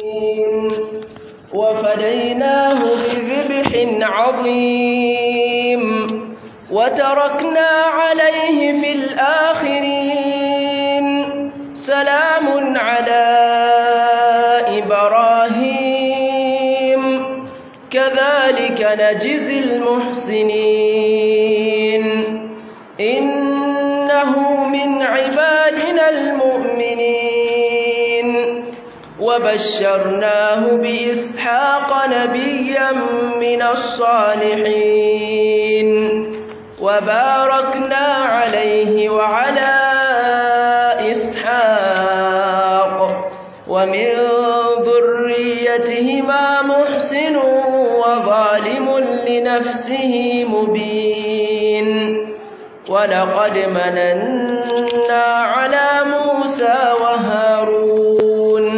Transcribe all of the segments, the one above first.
وفديناه بذبح عظيم وتركنا عليه في الآخرين سلام على إبراهيم كذلك نجزي المحسنين إنه من عبادنا المؤمنين وبشرناه بإسحاق نبيا من الصالحين وباركنا عليه وعلى إسحاق ومن ذريتهما محسن وظالم لنفسه مبين ولقد مننا على موسى وهارون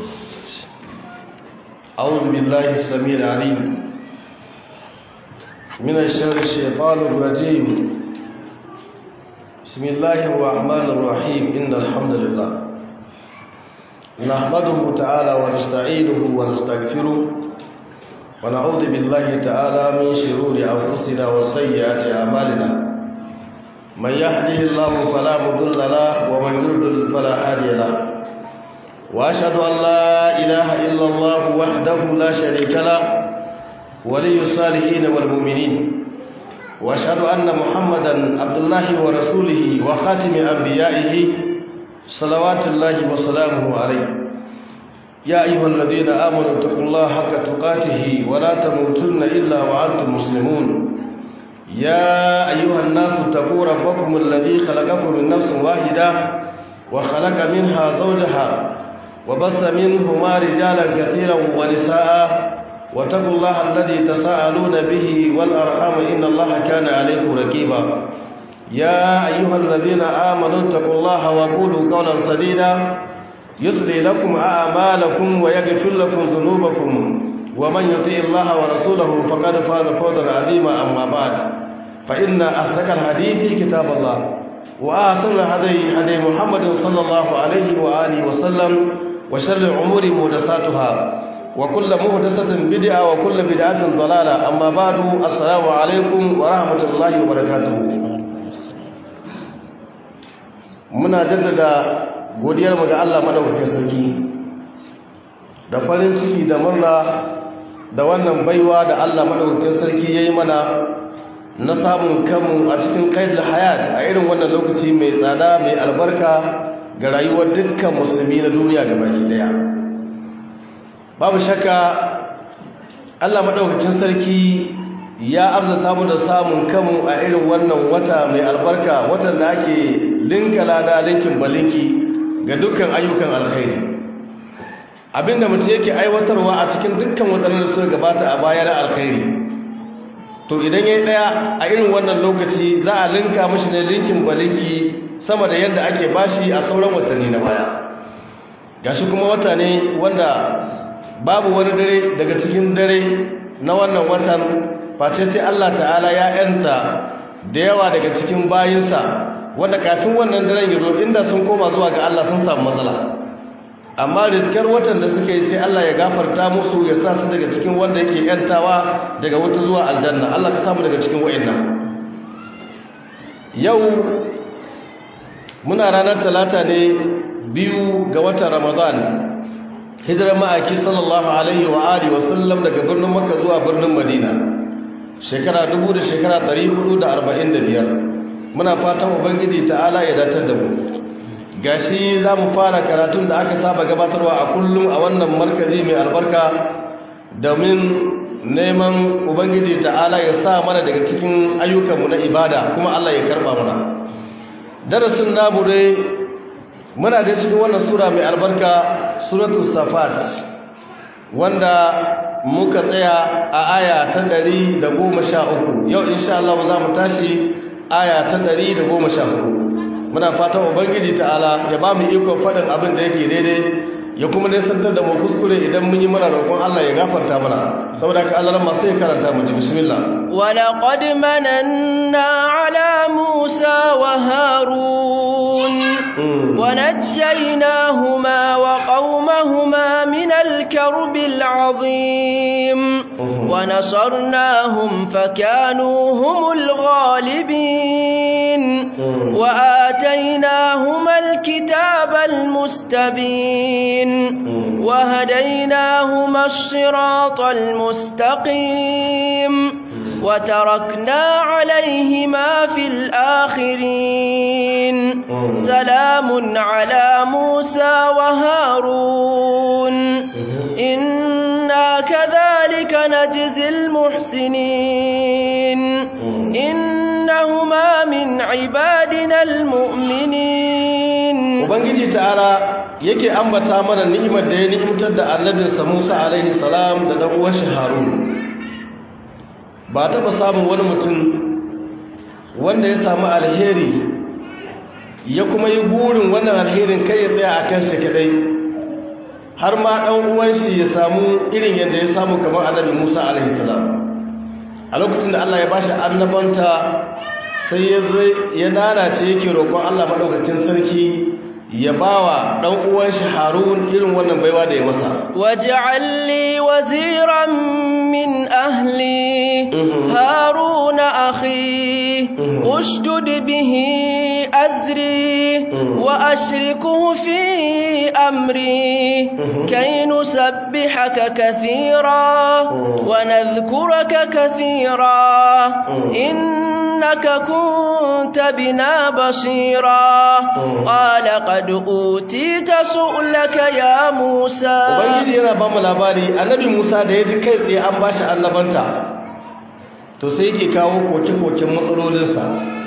أعوذ بالله السميع العليم من الشر الشيطان الرجيم بسم الله الرحمن الرحيم إن الحمد لله نحمده تعالى ونستعينه ونستغفره ونعوذ بالله تعالى من شرور أنفسنا وسيئات أعمالنا من يهده الله فلا مضل له ومن يضلل فلا هادي له واشهد ان لا اله الا الله وحده لا شريك له ولي الصالحين والمؤمنين واشهد ان محمدا عبد الله ورسوله وخاتم انبيائه صلوات الله وسلامه عليه يا ايها الذين امنوا اتقوا الله حق تقاته ولا تموتن الا وانتم مسلمون يا ايها الناس اتقوا ربكم الذي خلقكم من نفس واحده وخلق منها زوجها وبث منهما رجالا كثيرا ونساء واتقوا الله الذي تساءلون به والأرحام إن الله كان عليكم رقيبا يا أيها الذين آمنوا اتقوا الله وقولوا قولا سديدا يصلي لكم أعمالكم ويغفر لكم ذنوبكم ومن يطيع الله ورسوله فقد فاز فوزا عظيما أما بعد فإن أصدق الحديث كتاب الله وأحسن الهدي هدي محمد صلى الله عليه وآله وسلم وشر الأمور محدثاتها وكل محدثة بدعة وكل بدعة ضلالة أما بعد السلام عليكم ورحمة الله وبركاته muna jaddada godiyar mu ga Allah madaukakin sarki da farin ciki da murna da wannan baiwa da Allah madaukakin sarki yayi mana na samun kanmu a cikin kaidul hayat a irin wannan lokaci mai tsada mai albarka ga rayuwar dukkan musulmi na duniya ga baki daya babu shakka Allah madaukakin sarki ya arzuta mu da samun kanmu a irin wannan wata mai albarka watan da ake linka lada linkin balinki ga dukkan ayyukan alkhairi abinda mutum yake aiwatarwa a cikin dukkan watannin da suka gabata a baya na alkhairi to idan ya yi ɗaya a irin wannan lokaci za a linka mashi ne linkin balinki sama da yadda ake bashi a sauran watanni na baya gashi kuma wata ne wanda babu wani dare daga cikin dare na wannan watan face sai Allah ta'ala ya yanta da yawa daga cikin bayinsa wanda kafin wannan daren ya zo inda sun koma zuwa ga Allah sun samu matsala amma rizkar watan da suka yi sai Allah ya gafarta musu ya sa su daga cikin wanda yake yantawa daga wata zuwa aljanna Allah ka samu daga cikin wa'annan yau muna ranar talata ne biyu ga watan ramadan hijirar ma'aiki sallallahu alaihi wa alihi wa sallam daga birnin makka zuwa birnin madina shekara dubu da shekara 445 muna fatan ubangiji ta'ala ya datar da mu gashi za mu fara karatun da aka saba gabatarwa a kullum a wannan markazi mai albarka domin neman ubangiji ta'ala ya sa mana daga cikin ayyukanmu na ibada kuma Allah ya karba mana darasin namu dai muna da cikin wannan sura mai albarka suratul safat wanda muka tsaya a aya ta 113 yau insha Allah za mu tashi aya ta 114 muna fatan ubangiji ta'ala ya ba mu ikon faɗin abin da yake daidai ya kuma nisantar da mu kuskure idan mun yi mana roƙon Allah ya gafarta mana saboda ka Allah ma sai karanta mu ji bismillah wa laqad mananna ala musa wa harun ونجيناهما وقومهما من الكرب العظيم ونصرناهم فكانوا هم الغالبين وآتيناهما الكتاب المستبين وهديناهما الصراط المستقيم وتركنا عليهما في الآخرين سلام على موسى وهارون إنا كذلك نجزي المحسنين إنهما من عبادنا المؤمنين ubangiji ta'ala yake ambata mana ni'imar da ya ni'imtar da annabinsa Musa alaihi salam da dan uwan shi Harun ba taɓa samun wani mutum wanda ya samu alheri ya kuma yi burin wannan alherin kai ya tsaya a kan shi kadai har ma ɗan uwan shi ya samu irin yadda ya samu kamar annabi Musa alaihi salam a lokacin da Allah ya bashi annabanta sai ya zai ya nanace yake roƙon Allah madaukakin sarki ya bawa ɗan uwan shi Harun irin wannan baiwa da ya masa waj'al li waziran min ahli harun akhi ushdud bihi azri wa ashrikuhu fi amri kay nusabbihaka kathira wa nadhkuraka kathira innaka kunta bina basira qala qad utita su'laka ya Musa Ubangiji yana ba mu labari annabi Musa da ya ji kai tsaye an bashi annabanta to sai yake kawo koke-koken matsalolinsa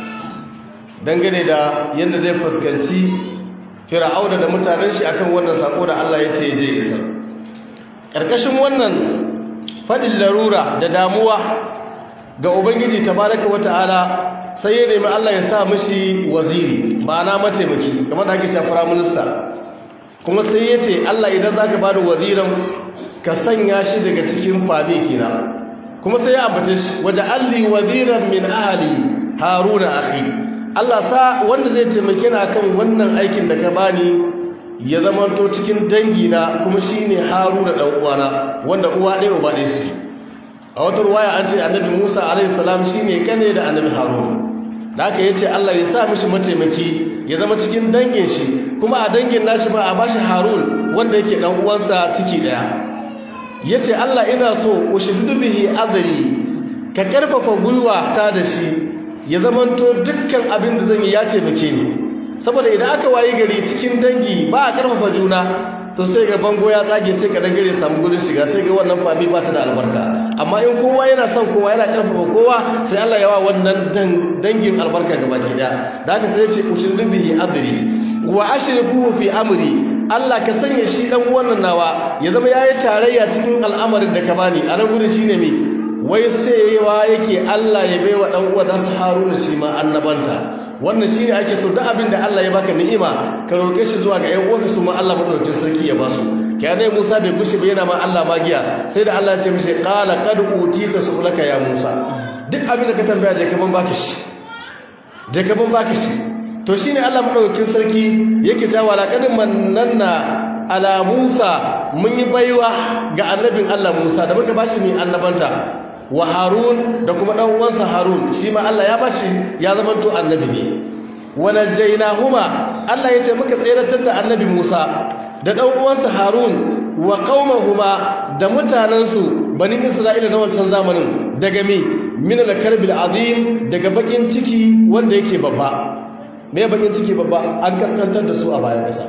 dangane da yadda zai fuskanci fir'auna da mutanen shi akan wannan sako da Allah ya ce je isa ƙarƙashin wannan faɗin larura da damuwa ga Ubangiji tabaraka wata'ala sai ya nemi Allah ya sa mishi waziri ma'ana mataimaki kamar da ake cewa prime minister kuma sai ya ce Allah idan zaka bada waziran ka sanya shi daga cikin fami kina kuma sai ya ambace shi waje alli waziran min ahli haruna akhi Allah sa wanda zai taimake ni akan wannan aikin da ka bani ya zamanto cikin dangi na kuma shine haruna dan uwana wanda uwa ɗaya uba ɗaya shi a wata ruwaya an ce annabi Musa alaihi salam shine kane da annabi Harun da aka yace Allah ya sa mishi mataimaki ya zama cikin dangin shi kuma a dangin nashi ba a bashi Harun wanda yake dan uwansa ciki daya yace Allah ina so ushidu bihi adri ka karfafa gwiwa ta da shi ya zamanto dukkan abin da zan yi ya taimake ni saboda idan aka wayi gari cikin dangi ba a karfafa juna to sai ga bango ya tsage sai ka dangare samu gudun shiga sai ga wannan fami ba ta da albarka amma in kowa yana son kowa yana karfafa kowa sai Allah ya wa wannan dangin albarka gaba ki daya da haka sai ya ce ushridu bihi adri wa ashriku fi amri Allah ka sanya shi dan wannan nawa ya zama yayi tarayya cikin al'amarin da ka bani a nan gurin shine me wai sai yawa yake Allah ya baiwa dan uwa da Haruna shi ma annabanta wannan shine ake so duk abin da Allah ya baka ni'ima ka roke shi zuwa ga ƴan uwanka su ma Allah madaukakin sarki ya basu kai dai Musa bai gushi ba yana ma Allah magiya sai da Allah ya ce mishi qala qad utita su'laka ya Musa duk abin da ka tambaya je ka ban baka shi je ka ban baka shi to shine Allah madaukakin sarki yake cewa laqad mannanna ala Musa mun yi baiwa ga annabin Allah Musa da muka bashi mai annabanta wa harun da kuma dan uwansa harun shi ma Allah ya bashi ya zama to annabi ne wanajaynahuma Allah yace muka tseratar da annabi Musa da dan uwansa harun wa qaumahuma da mutanansu bani Isra'ila na wancan zamanin daga mi min al-karbil azim daga bakin ciki wanda yake babba me bakin ciki babba an kaskantar da su a bayan kasa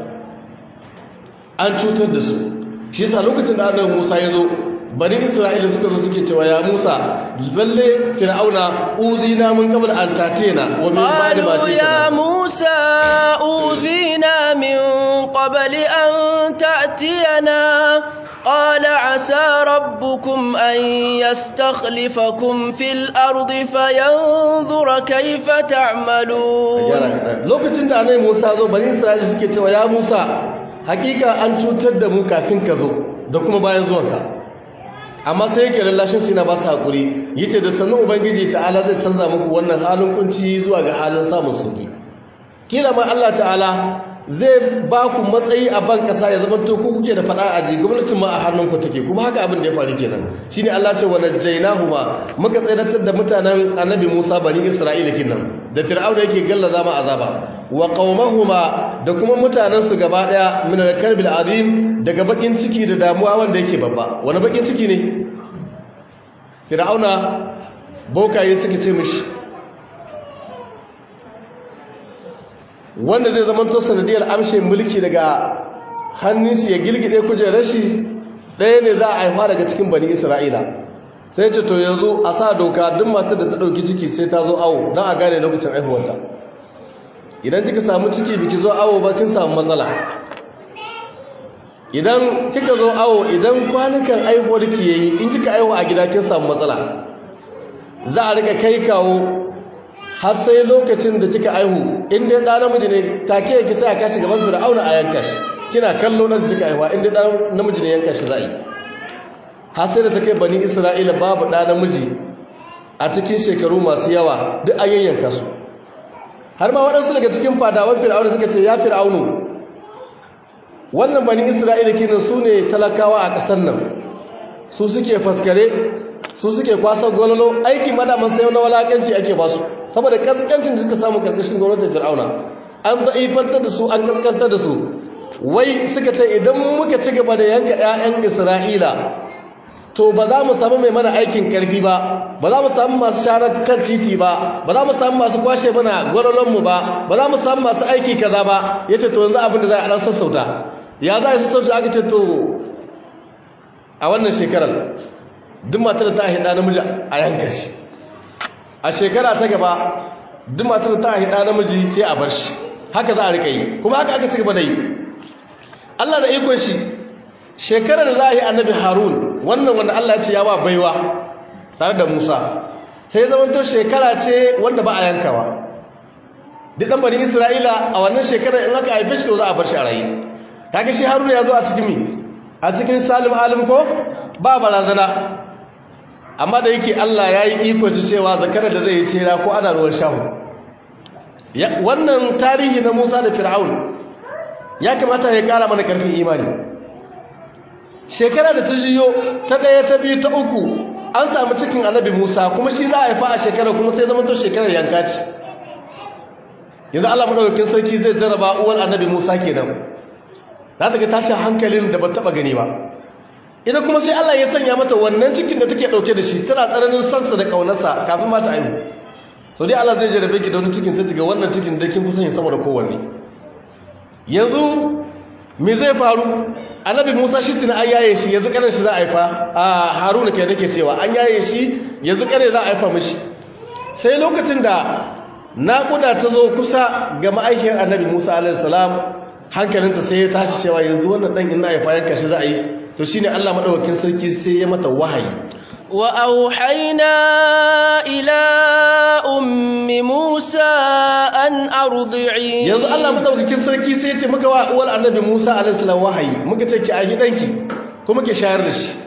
an cutar da su shi yasa lokacin da annabi Musa ya zo bani isra'ila suka zo suke cewa ya musa lalle fir'auna uzina mun qabl an tatena wa min ba'di ma قالوا يا موسى أوذينا من قبل أن تأتينا قال عسى ربكم أن يستخلفكم في الأرض فينظر كيف تعملون lokacin da annabi Musa zo bani isra'ila suke cewa ya Musa hakika an cutar da mu kafin ka zo da kuma bayan zuwanka amma sai yake lallashin su yana ba su haƙuri yace da sannan ubangiji ta'ala zai canza muku wannan halin kunci zuwa ga halin samun sauki kila ma Allah ta'ala zai ba ku matsayi a ban kasa ya zama to ku kuke da fada a ji gwamnatin ma a hannunku take kuma haka abin da ya faru kenan shine Allah ce wa najjaynahu ma muka tsayar da mutanen annabi Musa bani Isra'ila kinnan da fir'auna yake gallaza ma azaba wa qaumahuma da kuma mutanen su gaba daya min al-karbil azim daga bakin ciki da damuwa wanda yake babba wani bakin ciki ne fir'auna bokaye suka ce mishi wanda zai zama to sanadiyar amshe mulki daga hannun shi ya gilgide kujerar shi ɗaya ne za a haifa daga cikin bani isra'ila sai ce to yanzu a sa doka duk matar da ta ɗauki ciki sai ta zo awo don a gane lokacin haihuwarta idan kika samu ciki biki zo awo ba kin samu matsala idan kika zo awo idan kwanukan haihuwar ki yayi in kika haihu a gida kin samu matsala za a rika kai kawo har sai lokacin da kika aihu in dai ɗan namiji ne take yake sai a kashi gaban fir'auna a yanka shi kina kallo nan da kika aihuwa in dai ɗan namiji ne yanka shi za a yi har sai da ta kai bani isra'ila babu ɗan namiji a cikin shekaru masu yawa duk an yayyanka su har ma waɗansu daga cikin fadawan fir'auna suka ce ya fir'aunu wannan bani isra'ila kenan su ne talakawa a ƙasar nan su suke faskare su suke kwasar gwalolo aiki madaman sai na walakanci ake ba su saboda kaskancin da suka samu karkashin gwamnatin fir'auna an za'ifantar da su an kaskantar da su wai suka ce idan muka ci gaba da yanka 'ya'yan isra'ila to ba za mu samu mai mana aikin karfi ba ba za mu samu masu sharar kan titi ba ba za mu samu masu kwashe mana gwalolonmu ba ba za mu samu masu aiki kaza ba ya ce to yanzu abin da za a ɗan sassauta ya za a sassauta aka ce to a wannan shekarar duk matar da ta haɗa namiji a yanka shi a shekara ta gaba duk matar da ta haɗa namiji sai a bar shi haka za a rika yi kuma haka aka ci gaba da yi Allah da ikon shi shekarar da za a yi annabi harun wannan wanda Allah ya ce ya ba baiwa tare da musa sai ya zamanto shekara ce wanda ba a yankawa duk ɗan bani isra'ila a wannan shekarar in aka haife shi to za a bar shi a rayu kaga shi harun ya zo a cikin mi a cikin salim alim ko ba barazana amma da yake Allah ya yi iko ci cewa zakarar da zai yi tsira ko ana ruwan shahu wannan tarihi na Musa da Fir'aun ya kamata ya kara mana karfin imani shekara da ta jiyo ta daya ta biyu ta uku an samu cikin annabi Musa kuma shi za a haifa a shekara kuma sai zama to shekarar yanka ce yanzu Allah madaukakin sarki zai jarraba uwar annabi Musa kenan za ta ga tashin hankalin da ban taba gani ba ita kuma sai Allah ya sanya mata wannan cikin da take dauke da shi tana tsananin sansa da kaunarsa kafin mata aihu so dai Allah zai jarabe ki da wani cikin sai ga wannan cikin da kin kusan yin sama da kowanne yanzu me zai faru annabi Musa shi tuna an yaye shi yanzu kanin shi za a haifa a Haruna kai nake cewa an yaye shi yanzu kare za a haifa mishi sai lokacin da naƙuda ta zo kusa ga ma'aikiyar annabi Musa alaihi salam hankalinta sai ya tashi cewa yanzu wannan dan in na haifa yanka shi za a yi to shine Allah madaukakin sarki sai ya mata wahayi wa auhayna ila ummi Musa an ardi'i yanzu Allah madaukakin sarki sai ya ce muka wa uwar annabi Musa alaihi salam wahayi muka ce ki a gidanki kuma ki shayar da shi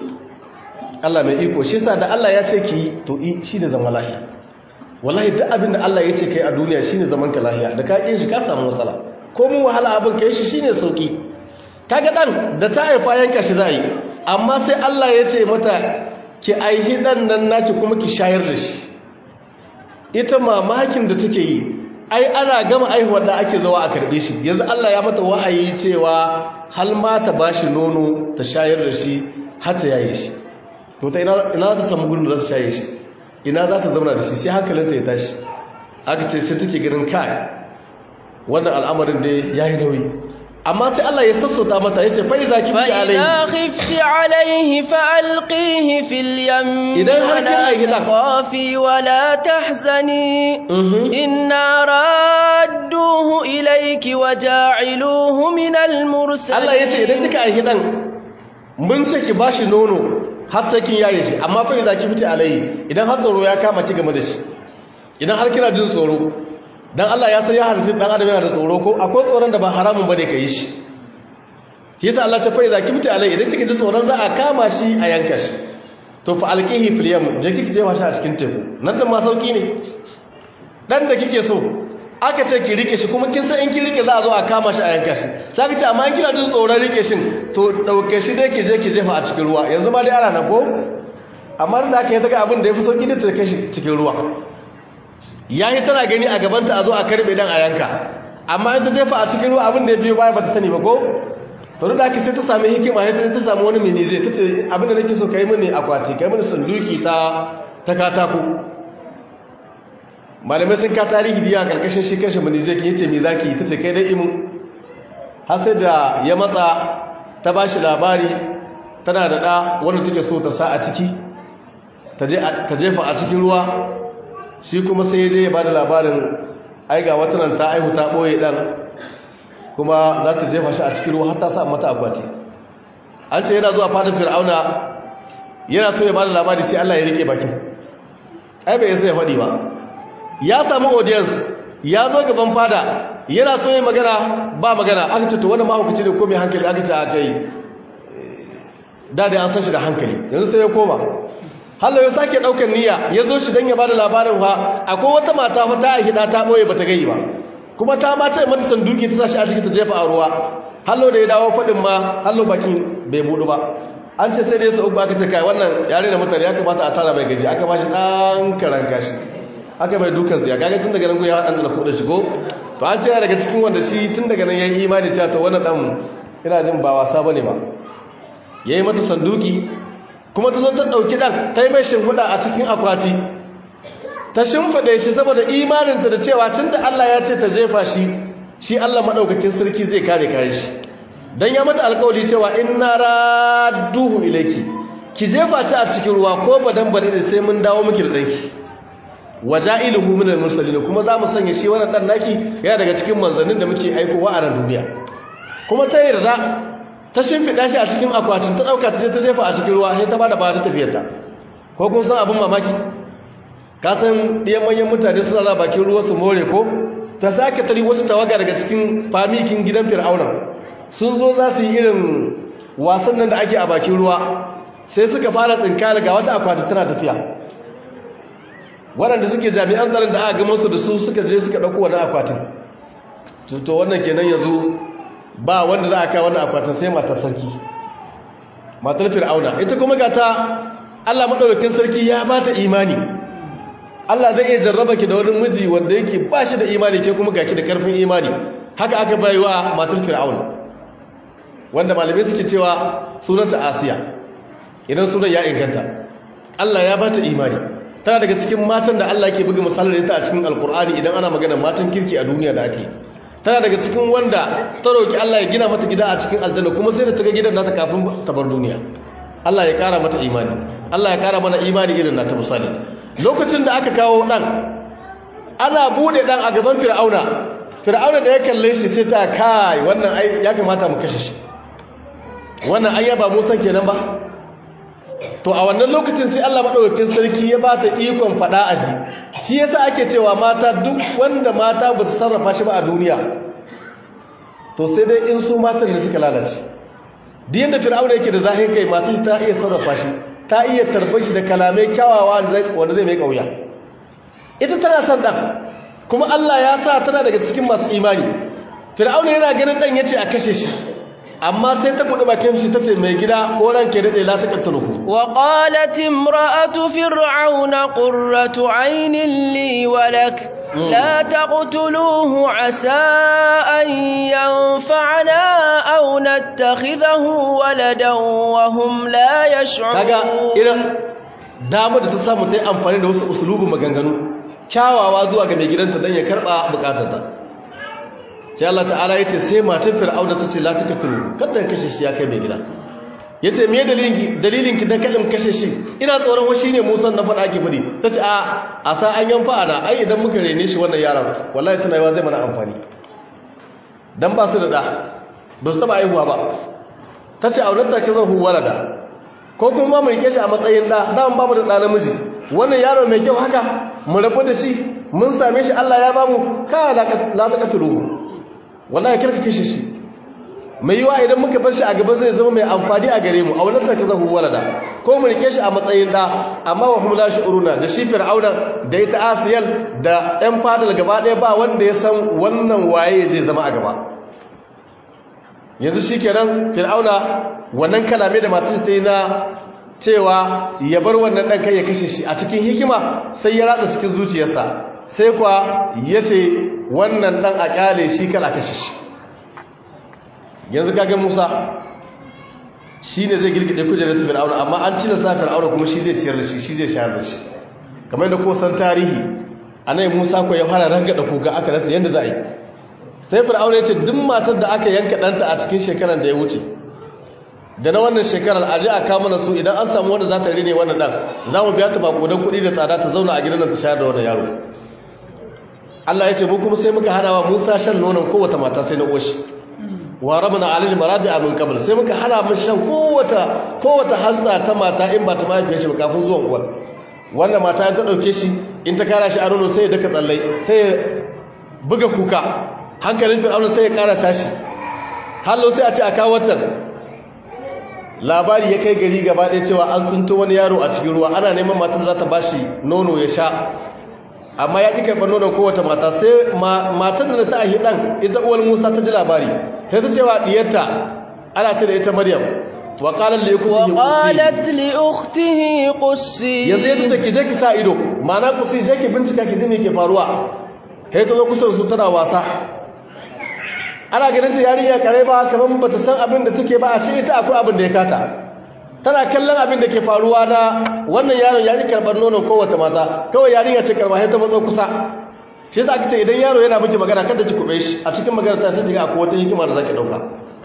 Allah mai iko shi yasa da Allah ya ce ki to i shine zaman lahiya wallahi duk abin da Allah ya ce kai a duniya shine zaman ka lahiya da ka kin shi ka samu matsala ko mun wahala abin kai shi shine sauki kaga dan da ta haifa yanka shi zai amma sai Allah ya ce mata ki aihi dan nan naki kuma ki shayar da shi ita mamakin da take yi ai ana gama aihuwar da ake zuwa a karbe shi yanzu Allah ya mata wahayi cewa hal ma ta bashi nono ta shayar da shi har ta yaye shi to ta ina ina za ta samu gurin da za ta shaye shi ina za ta zauna da shi sai hankalinta ya tashi aka ce sai take ganin kai wannan al'amarin da yayi nauyi amma sai Allah ya sassauta mata yace fa idza kifti alayhi فإذا خفت عليه فألقيه في اليم إذا هل كان ولا أيضا؟ تخافي ولا تحزني Mhm. إنا رادوه إليك وجاعلوه من المرسلين Allah ya ce idan kika aiki dan mun ce ki bashi nono har sai kin yaye shi amma fa idza kifti alayhi idan har tsoro ya kama ki game da shi idan har kina jin tsoro dan Allah ya san ya halitta dan adam yana da tsoro ko akwai tsoron da ba haramun bane kai shi shi yasa Allah ta fa idza kifti alayhi idan kika ji tsoron za a kama shi a yanka shi to fa alqihi fil yam je kike jefa shi a cikin teku nan da ma sauki ne dan da kike so aka ce ki rike shi kuma kin san in ki rike za a zo a kama shi a yanka shi sai ka ce amma in kina jin tsoron rike shin to dauke shi dai ki je ki jefa a cikin ruwa yanzu ma dai ana nan ko amma da aka yi ta ga abin da ya fi sauki da ta kai shi cikin ruwa yayi tana gani a gabanta a zo a karbe dan a yanka amma in ta jefa a cikin ruwa abin da ya biyo baya ba ta sani ba ko to da aka sai ta sami hikima sai ta samu wani mini zai ta ce abin da nake so kai mini akwati kai mini sanduki ta ta katako malamai sun ka tarihi diya karkashin shi kanshi mini zai yace me zaki ta ce kai dai imu har sai da ya matsa ta bashi labari tana da da wanda take so ta sa a ciki ta jefa a cikin ruwa shi kuma sai ya je ya bada labarin ai ga wata nan ta aihu ta boye dan kuma za ta jefa shi a cikin ruwa har ta sa mata akwati an ce yana zuwa fadar fir'auna yana so ya bada labari sai Allah ya rike bakin ai bai sai ya faɗi ba ya samu audience ya zo gaban fada yana so ya magana ba magana aka ce to wani mahaukaci ne ko mai hankali aka ce aka yi da dai an san shi da hankali yanzu sai ya koma hallo ya sake daukar niyya ya zo shi don ya bada labarin fa akwai wata mata fa ta aiki ta boye bata gai ba kuma ta ma ce mata sanduki ta sashi a ciki ta jefa a ruwa hallo da ya dawo fadin ma hallo bakin bai budu ba an ce sai dai su uku aka ce kai wannan yare da mutane ya kamata a tara mai gaji aka ba shi dan karan gashi aka bai dukan ziya kaga tun daga nan ya hadan da kudin shigo to an ce daga cikin wanda shi tun daga nan yayi imani cewa to wannan dan ina jin ba wasa bane ba yayi mata sanduki kuma ta zo ta ɗauki ɗan ta yi mai shimfiɗa a cikin akwati ta shimfiɗe shi saboda imaninta da cewa tun da Allah ya ce ta jefa shi shi Allah maɗaukakin sarki zai kare kayan shi don ya mata alkawali cewa in na raduhu ilaiki ki jefa ci a cikin ruwa ko badan bari da sai mun dawo miki da ɗanki waja'iluhu min al-mursalin kuma za mu sanya shi wannan ɗan naki yana daga cikin manzannin da muke aikowa a nan duniya kuma ta yarda ta shimfiɗa shi a cikin akwatin ta ɗauka ta ta jefa a cikin ruwa sai ta ba da ba ta tafiyarta ko kun san abin mamaki ka san ɗiyan manyan mutane suna za bakin ruwa su more ko ta sake tari wasu tawaga daga cikin famikin gidan fir'auna sun zo za su yi irin wasan nan da ake a bakin ruwa sai suka fara tsinka daga wata akwati tana tafiya waɗanda suke jami'an tsaron da aka gama su da su suka je suka ɗauko wani akwatin to wannan kenan yanzu ba wanda za a kai wannan akwatin sai matar sarki matar fir'auna ita kuma ga ta Allah madaukakin sarki ya bata imani Allah zai iya jarraba ki da wani miji wanda yake ba shi da imani ke kuma gaki da karfin imani haka aka bayuwa matar fir'auna wanda malamai suke cewa sunanta Asiya idan sunan ya inganta Allah ya bata imani tana daga cikin matan da Allah ke buga misalar ita a cikin alkur'ani idan ana magana matan kirki a duniya da ake tana daga cikin wanda ta roki Allah ya gina mata gida a cikin aljanna kuma sai da ta ga gidan nata kafin ta bar duniya Allah ya kara mata imani Allah ya kara mana imani irin nata misali lokacin da aka kawo dan ana bude dan a gaban fir'auna fir'auna da ya kalle shi sai ta kai wannan ai ya kamata mu kashe shi wannan ai ba Musa kenan ba to a wannan lokacin sai Allah madaukakin sarki ya ba ta ikon fada aji shi yasa ake cewa mata duk wanda mata ba su sarrafa shi ba a duniya to sai dai in su matan da suka lalace duk yanda fir'auna yake da zahiri kai masu ta iya sarrafa shi ta iya tarbar shi da kalamai kyawawa wanda zai mai kauya ita tana son dan kuma Allah ya sa tana daga cikin masu imani fir'auna yana ganin dan yace a kashe shi amma sai ta kudu bakin shi tace mai gida ko ranke dade la taqtuluhu wa qalat imra'atu fir'auna qurratu 'aynin li wa lak la taqtuluhu 'asa an yanfa'ana aw nattakhidahu waladan wa hum la yash'urun kaga irin damu da ta samu ta yi amfani da wasu usulubin maganganu kyawawa zuwa ga mai gidanta dan ya karba bukatarta sai Allah ta'ala ya ce sai matan fir'auna ta ce la ta kafiru kada kashe shi ya kai mai gida ya ce me dalilin ki dan kadin kashe shi ina tsoron wa shine musan na faɗa ki fudi ta ce a a sa an yan fa'ana ai idan muka rene shi wannan yaron wallahi tana yawa zai mana amfani dan ba su da da ba su taba aihuwa ba ta ce auren da ke zan huwara da ko kuma mu rike shi a matsayin da dan babu da ɗa namiji wannan yaro mai kyau haka mu rabu da shi mun same shi Allah ya bamu ka la ta katuru wallahi karka kashe shi mai yiwa idan muka bar shi a gaba zai zama mai amfani a gare mu a wannan ta kaza walada ko mu rike shi a matsayin da amma wa hum la shu'uruna da shi fir'auna da ita asiyal da ɗan fadal gaba ɗaya ba wanda ya san wannan waye zai zama a gaba yanzu shikenan fir'auna wannan kalame da matar ta yi na cewa ya bar wannan ɗan kai ya kashe shi a cikin hikima sai ya ratsa cikin zuciyarsa sai kuwa ya ce wannan ɗan a ƙyale shi kala kashe shi yanzu kaga musa shi ne zai girgide kujerar ta fir'auna amma an cina sa fir'auna kuma shi zai ciyar da shi shi zai shayar da shi kamar yadda ko san tarihi a nan musa ko ya fara rangada koga aka rasa yadda za a yi sai fir'auna ya ce duk matar da aka yanka ɗanta a cikin shekarar da ya wuce da na wannan shekarar a ji a kama na su idan an samu wanda za ta rine wannan ɗan za mu biya ta bakodan kuɗi da tsada ta zauna a gidan nan ta shayar da wannan yaro Allah ya ce mu kuma sai muka hana wa Musa shan nonon kowace mata sai na oshi wa rabna alil maradi'a min qabl sai muka hana mun shan kowace kowace hantsa ta mata in ba ta mahaifiyar shi ba kafin zuwan uwar wannan mata ta dauke shi in ta kara shi a nono sai ya daka tsallai sai ya buga kuka hankalin fir'auna sai ya kara tashi hallo sai a ce a kawo watan labari ya kai gari gaba ɗaya cewa an tsunto wani yaro a cikin ruwa ana neman matar za ta bashi nono ya sha amma ya ƙi karɓar nonon kowace mata sai matar da ta ahi ɗan ita uwar musa ta ji labari sai ta cewa ɗiyarta ana ce da ita maryam wa ƙalar li ukhtihi qussi yanzu ya ce ki je ki sa ido ma'ana kusi je ki bincika ki ji me ke faruwa sai ta zo kusa da su tana wasa ana ganin ta yarinya kare ba kamar bata san abin da take ba a ce ita akwai abin da ya kata tana kallon abin da ke faruwa na wannan yaron ya ji karɓar nonon kowace mata kawai yarinya ce karɓa sai ta matso kusa shi yasa aka ce idan yaro yana miki magana kada ki kube shi a cikin magana ta sai kiga akwai wata hikima da zaki dauka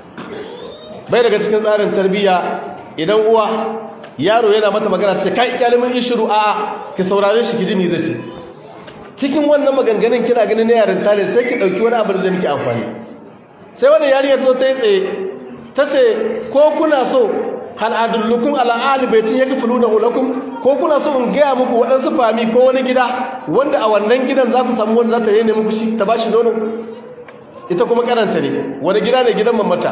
bai daga cikin tsarin tarbiyya idan uwa yaro yana mata magana ta ce kai kyalimin ishiru a'a ki saurare shi ki ji me zai ce cikin wannan maganganun kina ganin na yarinta ne sai ki dauki wani abu da zai miki amfani sai wannan yarinya ta zo ta yi tsaye ta ce ko kuna so hal adullukum ala ahli baitin yakfuluna lakum ko kuna so in gaya muku waɗansu fami ko wani gida wanda a wannan gidan za ku samu wanda za ta yi muku shi ta bashi nono ita kuma karanta ne wani gida ne gidan mamata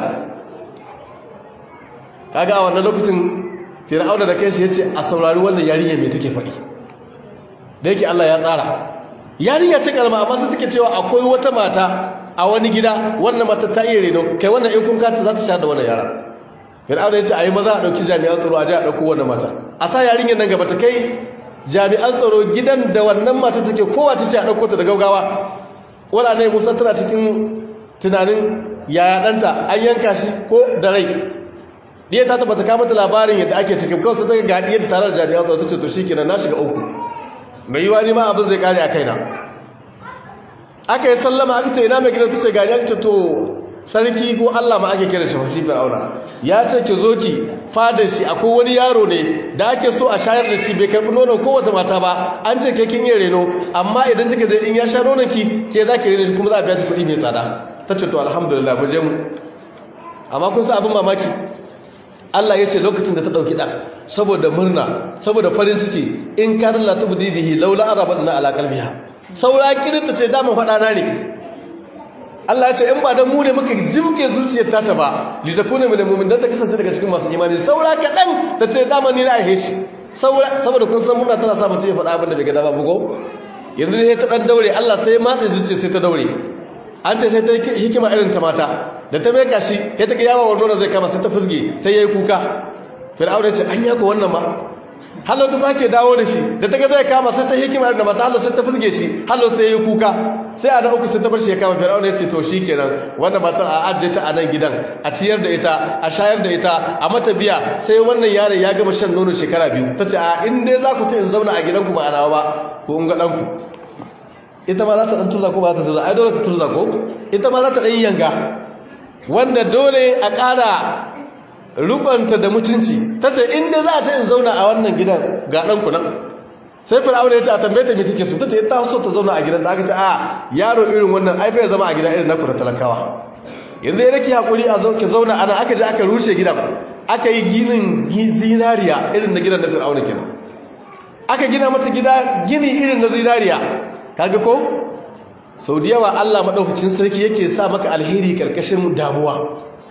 kaga a wannan lokacin fir'auna da kai shi yace a saurari wannan yarinya me take faɗi da yake Allah ya tsara yarinya ce kalma amma sai take cewa akwai wata mata a wani gida wannan mata ta iya reno kai wannan in kun kata za ta sha da wannan yara fir'auna ya ce a yi maza a ɗauki jami'an tsaro a ji a ɗauko wannan mata a sa yarinyar nan gaba ta kai jami'an tsaro gidan da wannan mata take kowa ta ce a ɗauko ta da gaugawa wala ne musa tana cikin tunanin yaya ɗanta an yanka shi ko da rai ɗiya ta tabbata kama ta labarin yadda ake cikin kawai sai ta ga ɗiyar tare da jami'an tsaro ta ce to shi kenan na shiga uku mai yiwa ni ma abin zai kare a kaina aka yi sallama aka ce ina mai gidan ta ce gani aka ce to sarki ko Allah ma ake kira shi shi fir'auna ya ce ki zo ki fadar shi akwai wani yaro ne da ake so a shayar da shi bai karbi nonon kowace mata ba an ce ke kin yi reno amma idan kika je in ya sha nonon ki ke za ki reno shi kuma za a biya ki kuɗi mai tsada ta ce to alhamdulillah mu je mu amma kun sa abin mamaki Allah ya ce lokacin da ta ɗauki ɗan saboda murna saboda farin ciki in kan la tubdi bihi laula arabatna ala qalbiha saura kirinta ce da mu faɗa na ne Allah ya ce in ba dan mu ne muka jimke zuciyar ta ta ba li zakuna min mu'min dan ta kasance daga cikin masu imani saura kadan ta ce dama ni na aihe shi saura saboda kun san muna tana sa mutum ya faɗa abin da bai ga dama bugo yanzu ne ta dan daure Allah sai matsa zuciya sai ta daure an ce sai ta hikima irin ta mata da ta mai kashi ya ta kiyawa wa nuna zai kama sai ta fusge sai yayi kuka fir'auna ya ce an yako wannan ma hallo ta sake dawo da shi da ta ga zai kama sai ta hikima irin da mata hallo sai ta fusge shi hallo sai yayi kuka sai a da uku sai ta bar shi ya kama fir'auna ya ce to shikenan wannan matar a ajiye ta a nan gidan a ciyar da ita a shayar da ita a mata biya sai wannan yaron ya gama shan nono shekara biyu ta ce a in dai za ku ce in zauna a gidanku ba a nawa ba ko in ga ɗanku ita ma za ta ɗan tuza ko ba ta tuza ai dole ta tuza ko ita ma za ta ɗan yanga wanda dole a ƙara rukunta da mutunci ta ce in dai za a ce in zauna a wannan gidan ga ɗanku nan sai fir'auna ya ce a tambaye ta me take so ta ce ta so ta zauna a gidan da aka ce a yaro irin wannan ai bai zama a gida irin naku da talakawa yanzu ya rake hakuri a zauke zauna ana aka je aka rushe gidan aka yi ginin zinariya irin na gidan na fir'auna kenan aka gina mata gida gini irin na zinariya kaga ko sau da yawa Allah madaukakin sarki yake sa maka alheri karkashin damuwa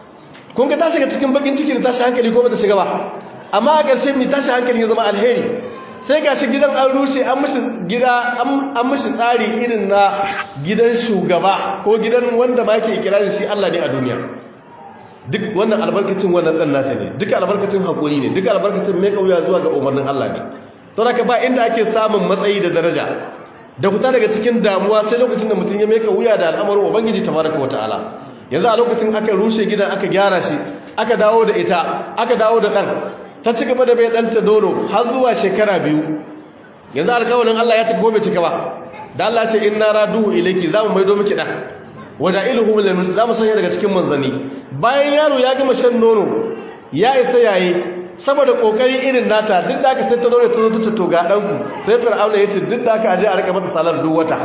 kun ga ta shiga cikin bakin ciki da tashi hankali ko ba ta shiga ba amma a ƙarshe mai tashi hankali ya zama alheri sai ga shi gidan an rushe an mishi gida an mishi tsari irin na gidan shugaba ko gidan wanda ma ke ikirarin shi Allah ne a duniya duk wannan albarkacin wannan dan nata ne duk albarkacin hakuri ne duk albarkacin mai kauya zuwa ga umarnin Allah ne to haka ba inda ake samun matsayi da daraja da fita daga cikin damuwa sai lokacin da mutum ya mai wuya da al'amarin ubangiji tabaraka wataala yanzu a lokacin aka rushe gidan aka gyara shi aka dawo da ita aka dawo da dan ta ci gaba da bai danta nono har zuwa shekara biyu yanzu alƙawarin Allah ya cika ko bai cika ba da Allah ce inna raduhu ilayki zamu maido miki dan waja'iluhu min al zamu sanya daga cikin manzani bayan yaro ya gama shan nono ya isa yayi saboda kokari irin nata duk da aka sai ta nono ta zo ta to ga danku sai fir'auna ya ce duk da aka aje a rika mata salar duk wata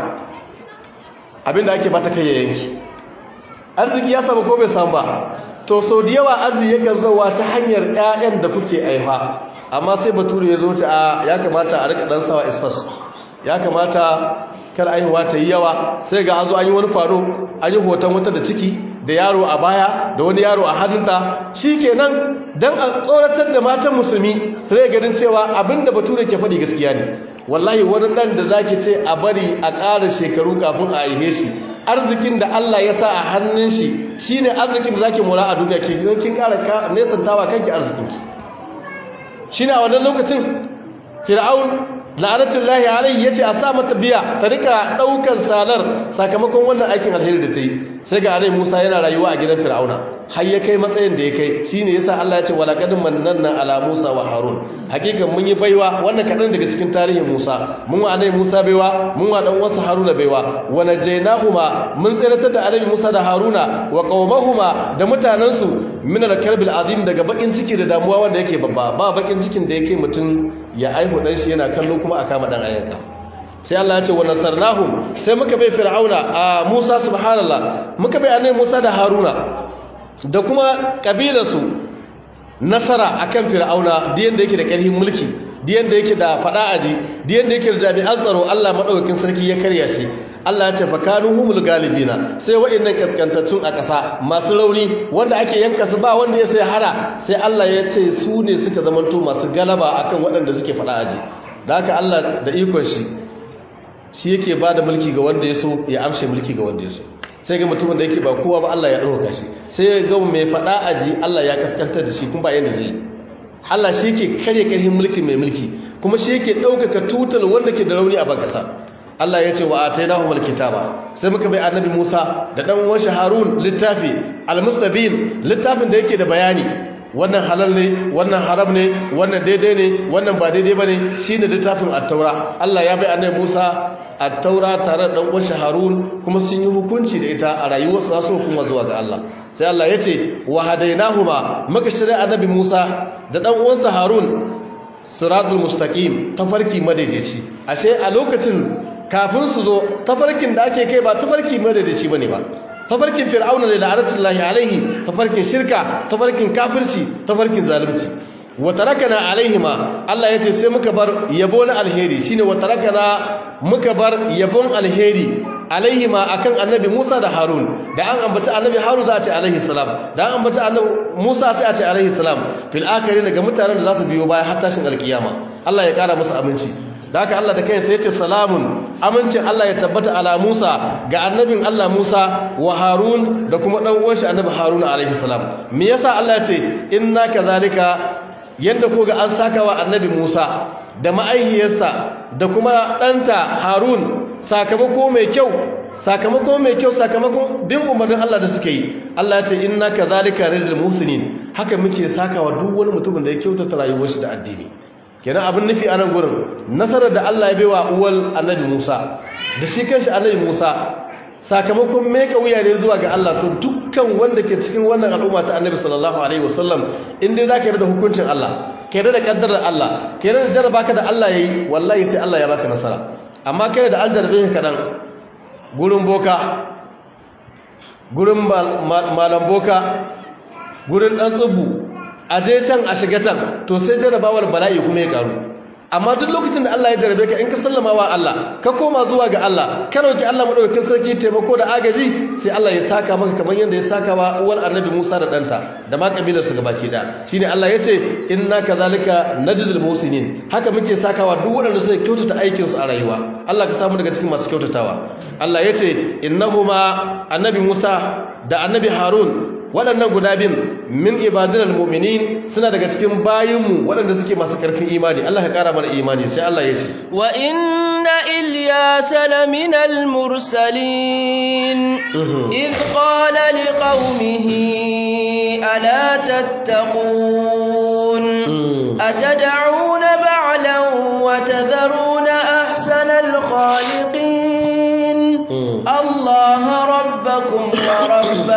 abinda ake bata kai yanki arziki ya samu ko bai samu ba to sau da yawa arziki yakan zauwa ta hanyar ƴaƴan da kuke aifa amma sai bature ya zo ta ya kamata a rika dan sawa isfas ya kamata kar aihuwa ta yi yawa sai ga an zo an yi wani faro an yi hoton wata da ciki da yaro a baya da wani yaro a hannunta shi kenan don a tsoratar da matan musulmi su rai ganin cewa abinda bature ke faɗi gaskiya ne wallahi wani ɗan da zaki ce a bari a ƙara shekaru kafin a aihe shi arzikin da Allah ya sa a hannun shi shine arzikin da zaki mura a duniya ke gidan kin ƙara nesantawa kanki arzikinki shine a wannan lokacin fir'aun la'anatullahi alaihi yace a sa mata biya ta rika daukar salar sakamakon wannan aikin alheri da ta yi sai ga alai Musa yana rayuwa a gidan Fir'auna har ya kai matsayin da ya kai shine yasa Allah ya ce wala qad mannanna ala Musa wa Harun hakikan mun yi baiwa wannan kadan daga cikin tarihin Musa mun wa alai Musa baiwa mun wa dan wasu Haruna baiwa wa najaynahuma mun tsiratar da alai Musa da Haruna wa qaumahuma da mutanansu min al-karbil azim daga bakin ciki da damuwa wanda yake babba ba bakin cikin da yake mutum ya aihu dan shi yana kallo kuma a kama dan ayanka sai Allah ya ce wa nasarnahum sai muka bai fir'auna a Musa subhanallah muka bai annabi Musa da Haruna da kuma kabilarsu nasara akan fir'auna da yanda yake da karfin mulki da yanda yake da fada aji da yanda yake da jami'an tsaro Allah madaukakin sarki ya karya shi Allah ya ce fa kanu humul galibina sai wa'annan kaskantattun a ƙasa masu rauni wanda ake yanka su ba wanda ya sai hara sai Allah ya ce su ne suka zamanto masu galaba akan waɗanda suke faɗa aji da haka Allah da ikon shi shi yake ba da mulki ga wanda ya so ya amshe mulki ga wanda ya so sai ga mutumin da yake ba kowa ba Allah ya ɗauka shi sai ya ga mai faɗa aji Allah ya kaskantar da shi kuma ba yanda zai Allah shi yake karya karhin mulki mai mulki kuma shi yake ɗaukaka tutal wanda ke da rauni a ban ƙasa Allah ya ce wa atainahu alkitaba sai muka bai annabi Musa da dan uwan Harun littafi almustabin littafin da yake da bayani wannan halal ne wannan haram ne wannan daidai ne wannan ba daidai bane shine littafin at-taura Allah ya bai annabi Musa at-taura tare da dan uwan Harun kuma sun yi hukunci da ita a rayuwarsu za su hukuma zuwa ga Allah sai Allah ya ce wa hadainahuma muka shirya annabi Musa da dan uwansa Harun siratul mustaqim tafarki madaidaici ashe a lokacin kafin su zo tafarkin da ake kai ba tafarki madadaci bane ba tafarkin fir'auna ne da aratullahi alaihi tafarkin shirka tafarkin kafirci tafarkin zalunci wa tarakana alaihima Allah yace sai muka bar yabo na alheri shine wa tarakana muka bar yabon alheri alaihima akan annabi Musa da Harun da an ambata annabi Harun za a ce alaihi salam da an ambata annabi Musa sai a ce alaihi salam fil akhirin daga mutanen da za su biyo baya har tashin alkiyama Allah ya kara musu aminci da haka Allah da kai sai ya ce salamun amincin Allah ya tabbata ala Musa ga annabin Allah Musa wa Harun da kuma dan uwan shi annabi Harun alaihi salam me yasa Allah ya ce inna kazalika yanda ko ga an saka wa annabi Musa da ma'aihiyarsa da kuma ɗanta Harun sakamako mai kyau sakamako mai kyau sakamakon bin umarnin Allah da suka yi Allah ya ce inna kazalika rizqul musinin haka muke sakawa duk wani mutumin da ya kyautata rayuwar shi da addini kenan abin nufi a nan gurin nasarar da Allah ya baiwa uwal annabi Musa da shi kanshi annabi Musa sakamakon meka wuya ne zuwa ga Allah to dukkan wanda ke cikin wannan al'umma ta annabi sallallahu alaihi wasallam in dai zaka yarda da hukuncin Allah ka yarda da kaddarar Allah ka yarda da jarraba ka da Allah yayi wallahi sai Allah ya baka nasara amma kai da an jarrabe ka kadan gurin boka gurin malam boka gurin dan tsubu a je can a shiga can to sai jarrabawar bala'i kuma ya karu amma duk lokacin da Allah ya jarabe ka in ka sallama wa Allah ka koma zuwa ga Allah ka roki Allah madaukakin sarki taimako da agaji sai Allah ya saka maka kamar yadda ya saka wa uwar annabi Musa da danta da ma kabilar su gabaki da shine Allah yace inna kadhalika najzil muhsinin haka muke sakawa duk waɗanda suka kyautata aikin su a rayuwa Allah ka samu daga cikin masu kyautatawa Allah yace innahuma annabi Musa da annabi Harun waɗannan guda bin min ibadinal mu'minin suna daga cikin bayinmu waɗanda suke masu ƙarfin imani Allah ka ƙara mana imani sai Allah ya ce wa inna ilyasa laminal mursalin id qala liqaumihi ala tattaqun atad'una ba'lan wa tadharuna ahsanal khaliqin Allah rabbakum wa rabb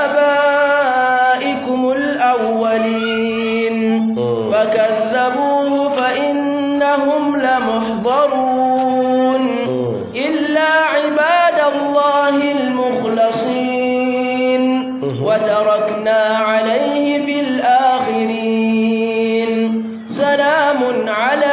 آبائكم الأولين فكذبوه فإنهم لمحضرون إلا عباد الله المخلصين وتركنا عليه في الآخرين سلام على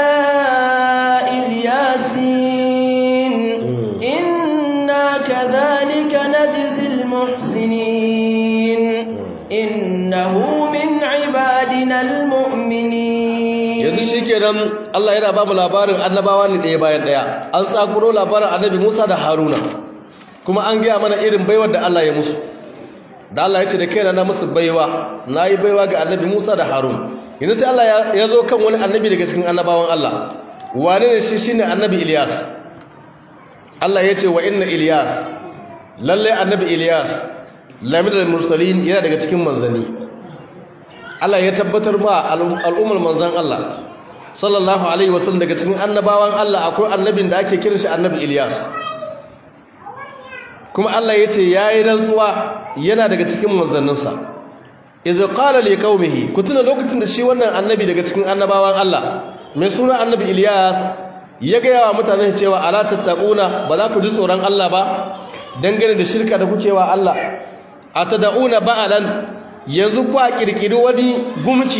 الياسين إنا كذلك نجزي المحسنين إنه من عبادنا المؤمنين yanzu shikenan Allah yana babu labarin annabawa ne ɗaya bayan ɗaya an tsakuro labarin annabi Musa da Haruna kuma an gaya mana irin baiwar da Allah ya musu da Allah ya ce da kaina na musu baiwa nayi baiwa ga annabi Musa da Harun yanzu sai Allah ya zo kan wani annabi daga cikin annabawan Allah wane ne shi shine annabi Ilyas Allah ya ce wa inna Ilyas lalle annabi Ilyas lamidal mursalin yana daga cikin manzanni Allah ya tabbatar ma al'ummar manzan Allah sallallahu alaihi wasallam daga cikin annabawan Allah akwai annabin da ake kiran shi annabi Ilyas kuma Allah ya ce yayi rantsuwa yana daga cikin manzanninsa idza qala li qaumihi kutuna lokacin da shi wannan annabi daga cikin annabawan Allah mai suna annabi Ilyas ya ga yawa mutane cewa ala tattaquna ba za ku ji tsoron Allah ba dangane da shirka da kuke wa Allah atada'una ba'alan yanzu ku a kirkiri wani gumki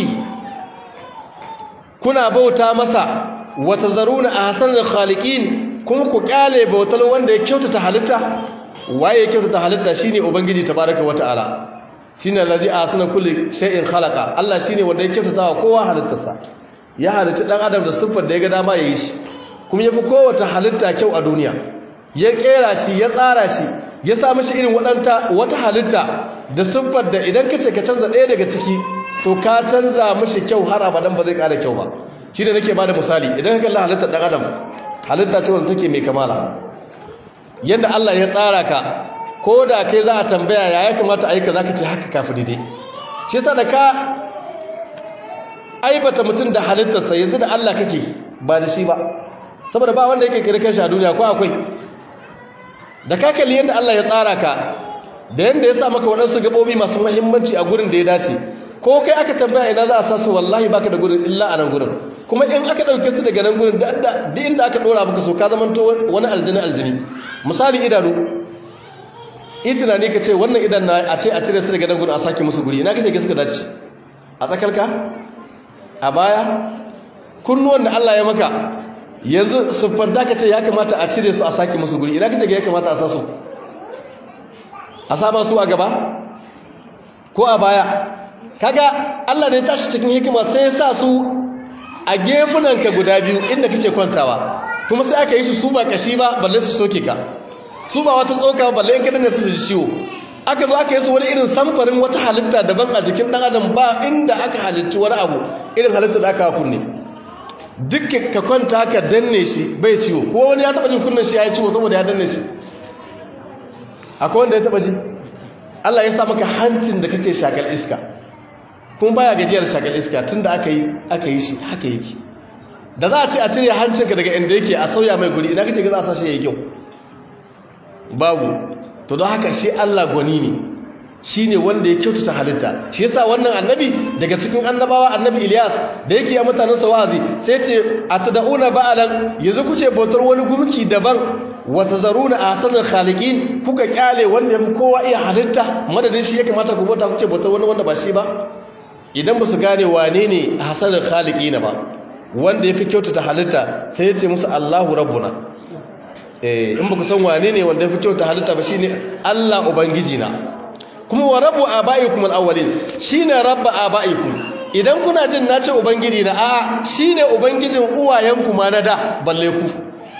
kuna bauta masa wa tazaruna ahsanal khaliqin kuma ku kyale bautar wanda ya kyautata halitta waye ya kyautata halitta shine ubangiji tabaaraka wataala shine allazi ahsana kulli shay'in khalaqa Allah shine wanda ya kyautata wa kowa halittarsa ya halicci dan adam da siffar da ya ga dama yayi shi kuma yafi kowace halitta kyau a duniya ya kera shi ya tsara shi ya sa mashi irin waɗanta wata halitta da siffar da idan ka ce ka canza ɗaya daga ciki to ka canza mashi kyau har abadan ba zai ƙara kyau ba shi da nake ba da misali idan ka kalli halittar ɗan adam halitta ce wanda take mai kamala yadda Allah ya tsara ka ko da kai za a tambaya ya ya kamata a yi ka za ka ce haka kafi daidai shi yasa da ka aibata mutum da halittarsa yanzu da Allah kake ba da shi ba saboda ba wanda yake kira kanshi a duniya ko akwai da ka kalli yadda Allah ya tsara ka da yadda ya sa maka waɗansu gaɓoɓi masu mahimmanci a gurin da ya dace ko kai aka tambaya ina za a sa su wallahi baka da gurin illa a nan gurin kuma in aka ɗauke su daga nan gurin da inda aka ɗora maka so ka zama to wani aljini aljini misali idanu idina ne ka ce wannan idan na a ce a cire su daga nan gurin a sake musu guri ina kake suka dace a tsakarka a baya kunnuwan da Allah ya maka yanzu siffar da ka ce ya kamata a cire su a sake musu guri ina kake ya kamata a sa su a sama su a gaba ko a baya kaga Allah ne tashi cikin hikima sai ya sa su a gefunanka guda biyu inda kake kwantawa kuma sai aka yi su su ba kashi ba balle su soke ka su ba wata tsoka balle in kadan su ji ciwo aka zo aka yi su wani irin samfarin wata halitta daban a jikin dan adam ba inda aka halittu wani abu irin halitta da aka kunne duk ka kwanta ka danne shi bai ciwo ko wani ya taba jin kunnen shi ya yi ciwo saboda ya danne shi akwai wanda ya taba ji Allah ya sa maka hancin da kake shakal iska kuma baya gajiyar shakal iska tunda aka yi aka yi shi haka yake da za a ce a cire hancinka daga inda yake a sauya mai guri ina kake ga za a sashi yayi kyau babu to don haka shi Allah gwani ne shine wanda ya kyautata halitta shi yasa wannan annabi daga cikin annabawa annabi Ilyas da yake ya mutanen sa wa'azi sai ce atad'una ba'alan yanzu kuce bautar wani gumki daban wa tazaruna ahsanal khaliqin kuka kyale wanda yafi kowa iya halitta madadin shi ya kamata ku bauta kuce bautar wani wanda ba shi ba idan ba su gane wane ne ahsanal khaliqin ba wanda yafi kyautata halitta sai ya ce musu Allahu rabbuna eh in baku san wane ne wanda yafi kyautata halitta ba shine Allah ubangiji na kuma wa rabbu abaikum alawwalin shine rabbu abaikum idan kuna jin nace ubangiji na a shine ubangijin uwayenku ma na da balle ku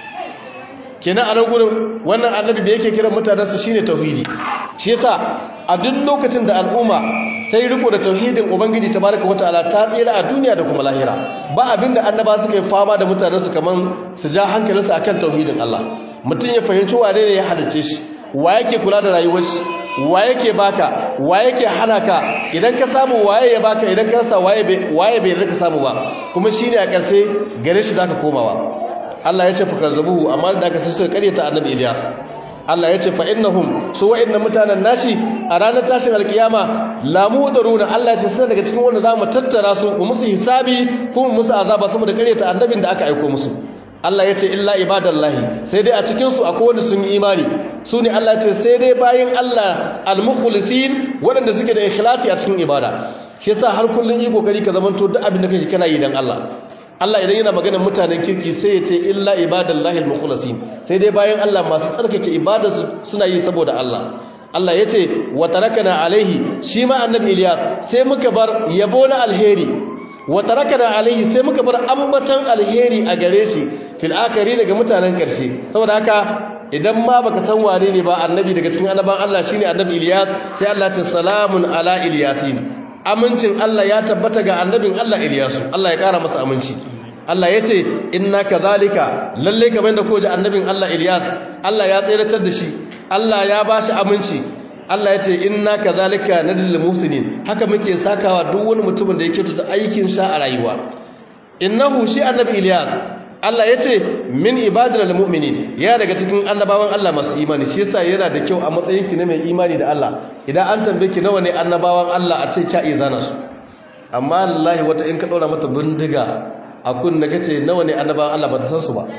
kenan a nan gurin wannan annabi da yake kiran mutanensa shine tauhidi shi yasa a duk lokacin da al'umma ta yi riko da tauhidin ubangiji tabaraka wataala ta tsira a duniya da kuma lahira ba abinda annaba suka yi fama da mutanensu kaman su ja hankalinsu akan tauhidin Allah mutum ya fahimci wane ne ya halicce shi wa yake kula da rayuwar shi wa yake baka wa yake hana ka idan ka samu waye ya baka idan ka rasa waye bai waye bai rika samu ba kuma shine a ƙarshe gare shi zaka komawa Allah ya ce fa kazzabuhu amma da aka sai suka karyata annabi Ilyas Allah ya ce fa innahum su wa'annan mutanen nashi a ranar tashin alkiyama la mudaruna Allah ya ce sai daga cikin wanda zamu tattara su mu musu hisabi kuma musu azaba saboda karyata annabin da aka aika musu Allah ya ce illa ibadallahi sai dai a cikin su akwai wanda sun yi imani su ne Allah ya ce sai dai bayin Allah almukhlisin waɗanda suke da ikhlasi a cikin ibada shi yasa har kullun yi kokari ka zamanto duk abin da kake kana yi dan Allah Allah idan yana maganar mutanen kirki sai ya ce illa ibadallahi almukhlasin sai dai bayan Allah masu tsarkake ibada suna yi saboda Allah Allah ya ce wa tarakana alaihi shi ma annabi Ilyas sai muka bar yabo na alheri wa tarakana alaihi sai muka bar ambatan alheri a gare shi fil akari daga mutanen karshe saboda haka idan ma baka san wane ne ba annabi daga cikin annaban Allah shine annabi Ilyas sai Allah ya ce salamun ala Ilyasin amincin Allah ya tabbata ga annabin Allah Ilyasu Allah ya kara masa aminci Allah ya ce inna kadhalika lalle kamar da koje annabin Allah Ilyas Allah ya tsiratar da shi Allah ya bashi aminci Allah ya ce inna kadhalika nadil musinin haka muke sakawa duk wani mutumin da yake tuta aikin sa a rayuwa innahu shi annabi Ilyas Allah ya ce min ibadil mu'minin ya daga cikin annabawan Allah masu imani shi yasa yana da kyau a matsayin ki na mai imani da Allah idan an tambaye ki nawa ne annabawan Allah a ce kya izana su amma wallahi wata in ka daura mata bindiga a kunna kace nawa ne annabawan Allah ba ta san su ba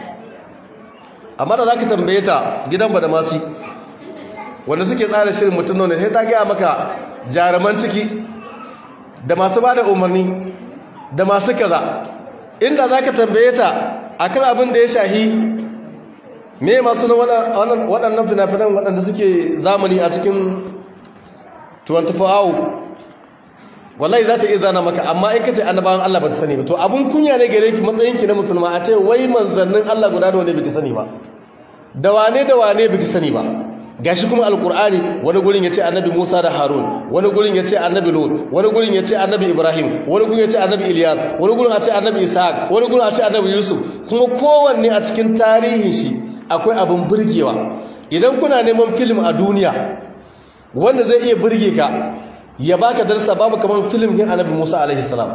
amma da zaka tambaye ta gidan ba da masu wanda suke tsara shirin mutum ne sai ta ga maka jaruman ciki da masu bada umarni da masu kaza inda zaka tambaye ta akan abin da ya shahi me masu na waɗannan fina-finan waɗanda suke zamani a cikin 24 hour wallahi za ta iya zana maka amma in ka ce annabawan Allah ba ta sani ba to abun kunya ne gare ki matsayinki na musulma a ce wai manzannin Allah guda da wane biki sani ba da wane da wane biki sani ba gashi kuma alkur'ani wani gurin yace annabi Musa da Harun wani gurin yace annabi Lut wani gurin yace annabi Ibrahim wani gurin yace annabi Ilyas wani gurin yace annabi Ishaq wani gurin yace annabi Yusuf kuma kowanne a cikin tarihin shi akwai abin burgewa idan kuna neman film a duniya wanda zai iya burge ka ya baka darsa babu kamar film din annabi Musa alaihi salam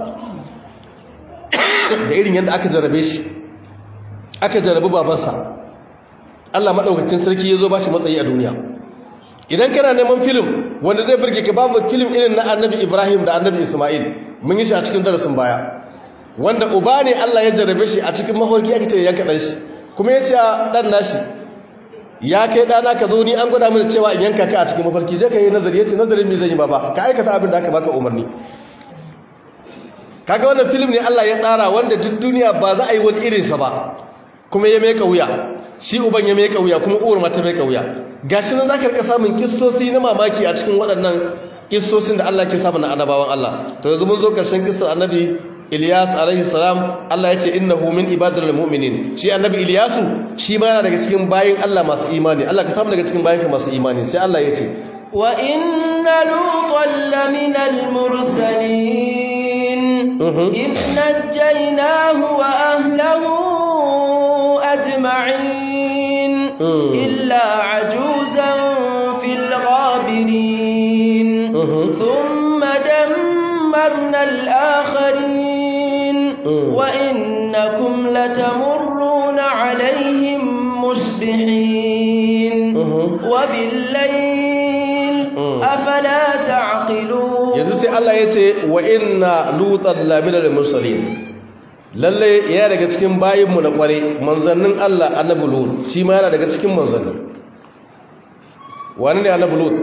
da irin yadda aka jarabe shi aka jarabi babansa Allah maɗaukakin sarki ya zo ba shi matsayi a duniya idan kana neman filim wanda zai birge ka babu filim irin na annabi ibrahim da annabi ismail mun yi shi a cikin darasin baya wanda uba ne Allah ya jarabe shi a cikin maholki ake ce yanka ɗan shi kuma ya ce ɗan nashi ya kai ɗana ka zo ni an gwada mana cewa in yanka ka a cikin mafarki je ka yi nazari ya ce nazarin me zan yi baba ka aikata abin da aka baka umarni kaga wannan filim ne Allah ya tsara wanda duk duniya ba za a yi wani irinsa ba kuma ya meka wuya shi uban ya meka wuya kuma uwar mata meka wuya gashi nan zaka rika samun kissosi na mamaki a cikin waɗannan kissosin da Allah ke samu na annabawan Allah to yanzu mun zo karshen kissar annabi Ilyas alaihi salam Allah ya ce innahu min ibadil mu'minin shi annabi Ilyasu shi ma yana daga cikin bayin Allah masu imani Allah ka samu daga cikin bayin masu imani sai Allah ya ce wa inna lutan laminal mursalin إذ نجيناه وأهله أجمعين إلا عجوزا في الغابرين ثم دمرنا الآخرين وإنكم لتمرون عليهم مصبحين وبالليل أفلا تعقلون yanzu sai Allah ya ce wa inna lutan lamina da mursalin lalle ya daga cikin bayinmu na kware manzannin Allah annabi lut shi ma yana daga cikin manzannin wani ne annabi lut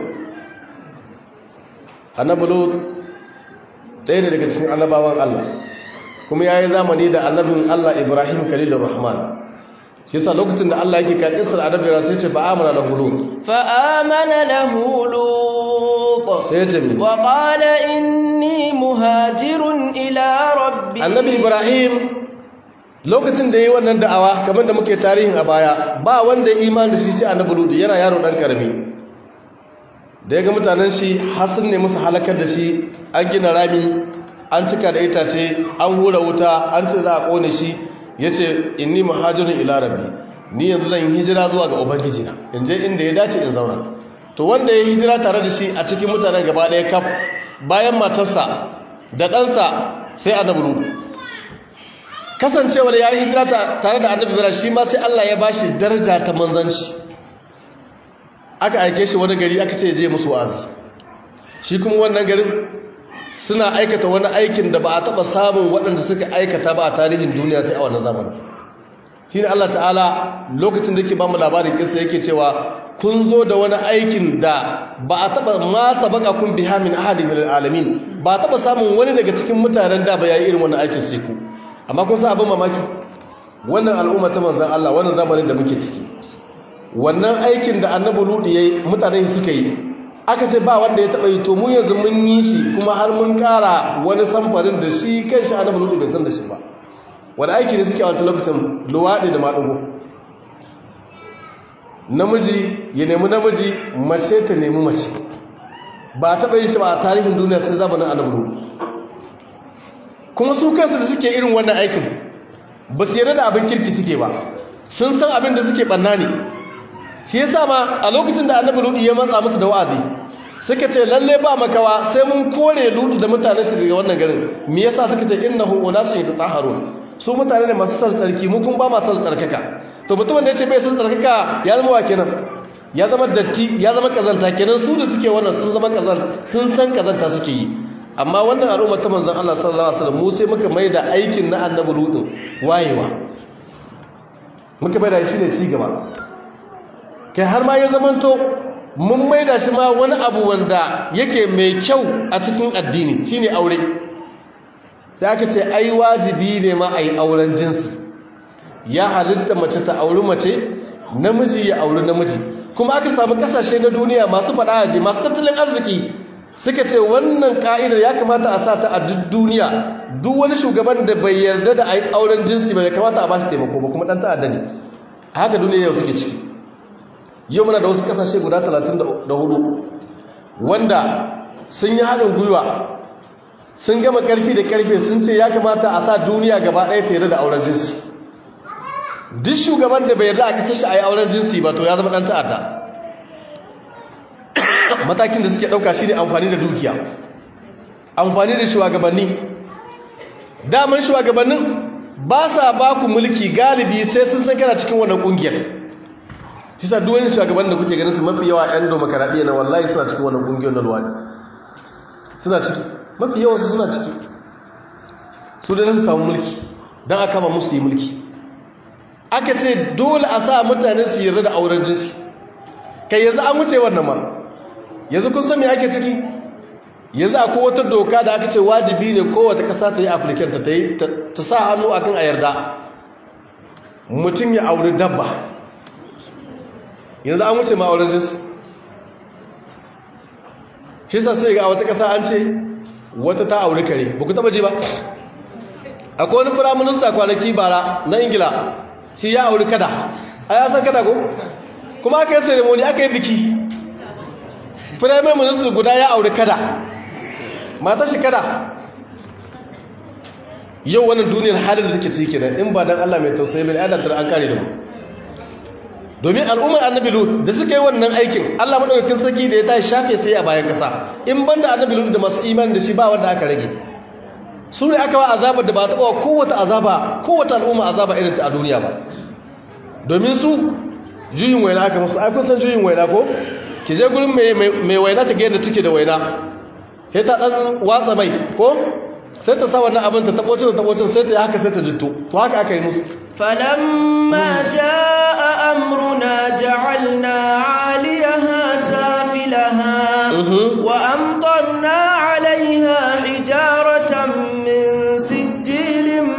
annabi lut ɗaya ne daga cikin annabawan Allah kuma yayi zamani da annabin Allah Ibrahim Khalilur Rahman shi yasa lokacin da Allah yake kan Isra annabi sai ce fa amana lahu lut fa amana lahu lut sai ce mi wa qala inni muhajirun ila rabbi annabi Ibrahim lokacin da yayi wannan da'awa kamar da muke tarihin a baya ba wanda ya imani da shi sai annabi lut yana yaro dan karami da ya ga mutanen shi har sun ne musu halakar da shi an gina rami an cika da itace an hura wuta an ce za a kone shi ya ce inni muhajirin ila rabbi ni yanzu zan hijira zuwa ga ubangiji na in je inda ya dace in zauna to wanda ya hijira tare da shi a cikin mutanen gaba ɗaya kaf bayan matarsa da ɗansa sai annabi rudu kasancewar ya yi hijira tare da annabi bira shi ma sai Allah ya bashi daraja ta manzanci aka aike shi wani gari aka ce je musu wa'azi shi kuma wannan garin suna aikata wani aikin da ba a taɓa samun waɗanda suka aikata ba a tarihin duniya sai a wannan zamanin shi ne Allah ta'ala lokacin da ke ba mu labarin kinsa yake cewa kun zo da wani aikin da ba a taɓa masa baka kun biha min ahadin min alamin ba a taɓa samun wani daga cikin mutanen da ba ya yi irin wannan aikin sai ku amma kun sa abin mamaki wannan al'umma ta manzan Allah wannan zamanin da muke ciki wannan aikin da annabi ludu yayi mutane suka yi aka ce ba wanda ya taba yi to mu yanzu mun yi shi kuma har mun kara wani samfarin da shi kanshi annabi ludu bai san da shi ba wani aiki ne suke a wancan lokacin luwaɗi da maɗugo namiji ya nemi namiji mace ta nemi mace ba a taɓa yin shi ba a tarihin duniya sai zamanin annabi ludu kuma su kansu da suke irin wannan aikin ba su yarda da abin kirki suke ba sun san abin da suke ɓanna ne shi yasa ma a lokacin da annabi ludu ya matsa musu da wa'azi suka ce lalle ba makawa sai mun kore ludu da mutanen su daga wannan garin me yasa suka ce innahu unasun yatatahharun su mutane ne masu san tsarki mu kun ba ma san tsarkaka to mutumin da ya ce bai san tsarkaka ya zama wa kenan ya zama datti ya zama kazanta kenan su da suke wannan sun zama kazan sun san kazanta suke yi amma wannan al'umma ta manzon Allah sallallahu alaihi wasallam mu sai muka mai da aikin na annabi ludu wayewa muka mai da shi ne ci gaba kai har ma ya zamanto mun maida shi ma wani abu wanda yake mai kyau a cikin addini shine aure sai aka ce ai wajibi ne ma ai auren jinsi ya halitta mace ta auri mace namiji ya auri namiji kuma aka samu kasashe na duniya masu fada masu tattalin arziki suka ce wannan ka'idar ya kamata a sa ta a duk duniya duk wani shugaban da bai yarda da ai auren jinsi ba ya kamata a ba shi taimako ba kuma dan ta'adda ne haka duniya yau take ciki yau muna da wasu kasashe guda 34 wanda sun yi haɗin gwiwa sun gama ƙarfi da ƙarfe sun ce ya kamata a sa duniya gaba ɗaya tere da auren jinsi duk shugaban da bai yarda a kasar shi a yi auren jinsi ba to ya zama ɗan ta'adda matakin da suke ɗauka shi ne amfani da dukiya amfani da shugabanni daman shugabannin ba sa ba ku mulki galibi sai sun san kana cikin wannan ƙungiyar shi sa duwani shugaban da kuke ganin su mafi yawa 'yan domokaraɗiyya na wallahi suna cikin wannan ƙungiyar na luwadi suna ciki mafi yawa su suna ciki su da su samu mulki don a kama musu yi mulki aka ce dole a sa mutane su yarda da auren jinsi kai yanzu an wuce wannan ma yanzu kun san me ake ciki yanzu akwai wata doka da aka ce wajibi ne kowace ƙasa ta yi afirkanta ta yi ta sa hannu akan a yarda mutum ya auri dabba yanzu an wuce ma'aurin jinsi shi sa sai ga wata ƙasa an ce wata ta auri kare ba ku taba ji ba akwai wani firaminista kwanaki bara na ingila shi ya auri kada a ya san kada ko kuma aka yi ceremony aka yi biki firaminista guda ya auri kada mata shi kada yau wannan duniyar halin da take ciki kenan in ba dan Allah mai tausayi mai adatar an kare da mu domin al'ummar annabi lut da suka yi wannan aikin Allah madaukakin sarki da ya tashi shafe sai a bayan kasa in banda annabi lut da masu imani da shi ba wanda aka rage su ne aka wa azabar da ba ta bawa kowace azaba kowace al'umma azaba irin ta a duniya ba domin su juyin waina aka musu ai kun san juyin waina ko ki je gurin mai mai waina ta ga yadda take da waina sai ta dan watsa mai ko sai ta sa wannan abin ta tabocin ta tabocin sai ta yi haka sai ta jitto to haka aka yi musu فلما جاء أمرنا جعلنا عاليها سافلها وأمطرنا عليها حجارة من سجيل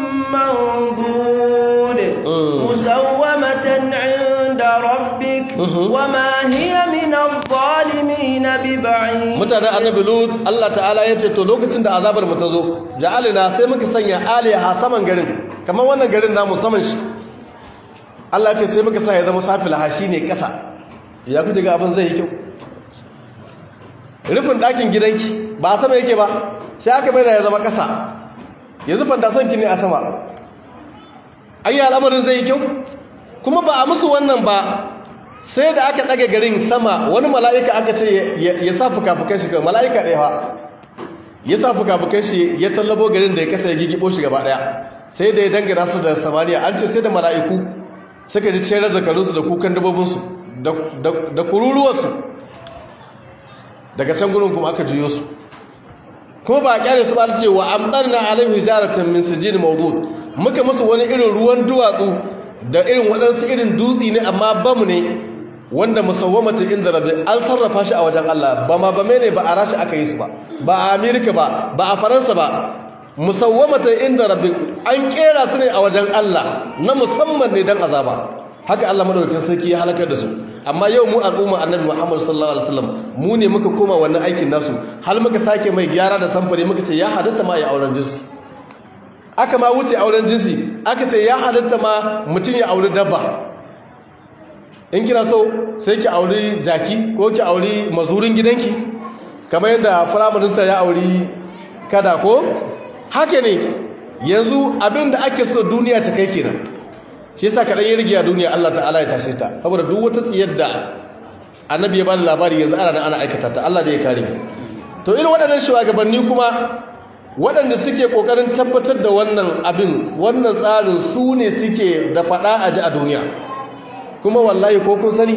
ذلك وما هي من الظالمين ببعيد mutanen annabi lut Allah ta'ala ya ce to lokacin da azabar mu ta zo ja'alina sai muka sanya aliha saman garin kamar wannan garin namu saman shi Allah ya ce sai muka sa ya zama safil hashi ne kasa ya fi daga abin zai yi kyau rufin ɗakin gidanki ba a sama yake ba sai aka bai da ya zama kasa yanzu fantasanki ne a sama ayya al'amarin zai yi kyau kuma ba a musu wannan ba sai da aka ɗaga garin sama wani mala'ika aka ce ya sa fuka-fukan shi kawai mala'ika ɗaya ba ya sa fuka-fukan shi ya tallabo garin da ya kasa ya gigibo shi gaba ɗaya sai da ya dangana su da samaniya an ce sai da mala'iku suka ji cere zakarunsu da kukan dabobinsu da kururuwarsu daga can gurin kuma aka juyo su kuma ba a kyale su ba su ce wa amɗar na alim hijaratan min sijin mawdud muka musu wani irin ruwan duwatsu da irin waɗansu irin dutsi ne amma bamu ne wanda musawwamatin inda rabbi an sarrafa shi a wajen Allah ba ma ba ne ba a rashi aka yi su ba ba a Amerika ba ba a Faransa ba musawwamatin inda rabbi an kera su ne a wajen Allah na musamman ne dan azaba haka Allah madaukakin sarki ya halakar da su amma yau mu al'umma annabi Muhammad sallallahu alaihi wasallam mu ne muka koma wannan aikin nasu har muka sake mai gyara da samfari muka ce ya hadatta ma ya auren jinsi aka ma wuce auren jinsi aka ce ya halatta ma mutum ya auri dabba in kina so sai ki auri jaki ko ki auri mazurin gidanki kamar yadda firaminista ya auri kada ko haka ne yanzu abin da ake so duniya ta kai kenan shi yasa kaɗan yi rigiya duniya Allah ta'ala ya tashe ta saboda duk wata tsiyar da annabi ya bani labari yanzu ana ana aikata ta Allah da ya kare to irin waɗannan shugabanni kuma waɗanda suke ƙoƙarin tabbatar da wannan abin wannan tsarin su ne suke da faɗa a ji a duniya kuma wallahi ko kun sani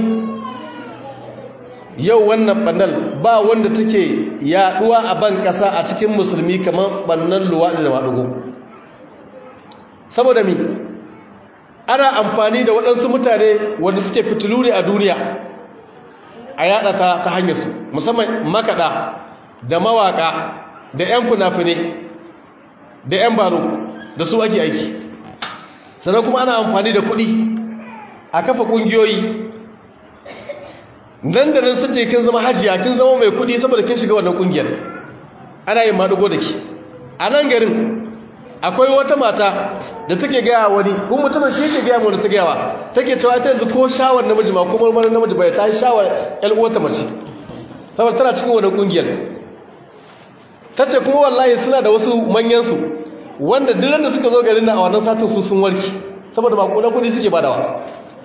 yau wannan ɓannal ba wanda take yaɗuwa a ban ƙasa a cikin musulmi kamar ɓannan luwaɗi da maɗugo saboda mi ana amfani da waɗansu mutane wanda suke fitilu ne a duniya a yaɗa ta ta hanyarsu musamman makaɗa da mawaƙa da 'yan funafine da 'yan baro da su ake aiki sannan kuma ana amfani da kuɗi a kafa ƙungiyoyi nan da nan suke kin zama hajiya kin zama mai kuɗi saboda kin shiga wannan ƙungiyar ana yin maɗugo da ki a nan garin akwai wata mata da take gaya wani kuma mutumin shi yake gaya wani ta gayawa take cewa ita yanzu ko shawar namiji ma kuma marmarin namiji bai ta yi shawar 'yan uwata mace saboda tana cikin wannan ƙungiyar ta ce kuma wallahi suna da wasu manyansu wanda duk da suka zo garin nan a wannan satin su sun warki saboda ba kuna kudi suke badawa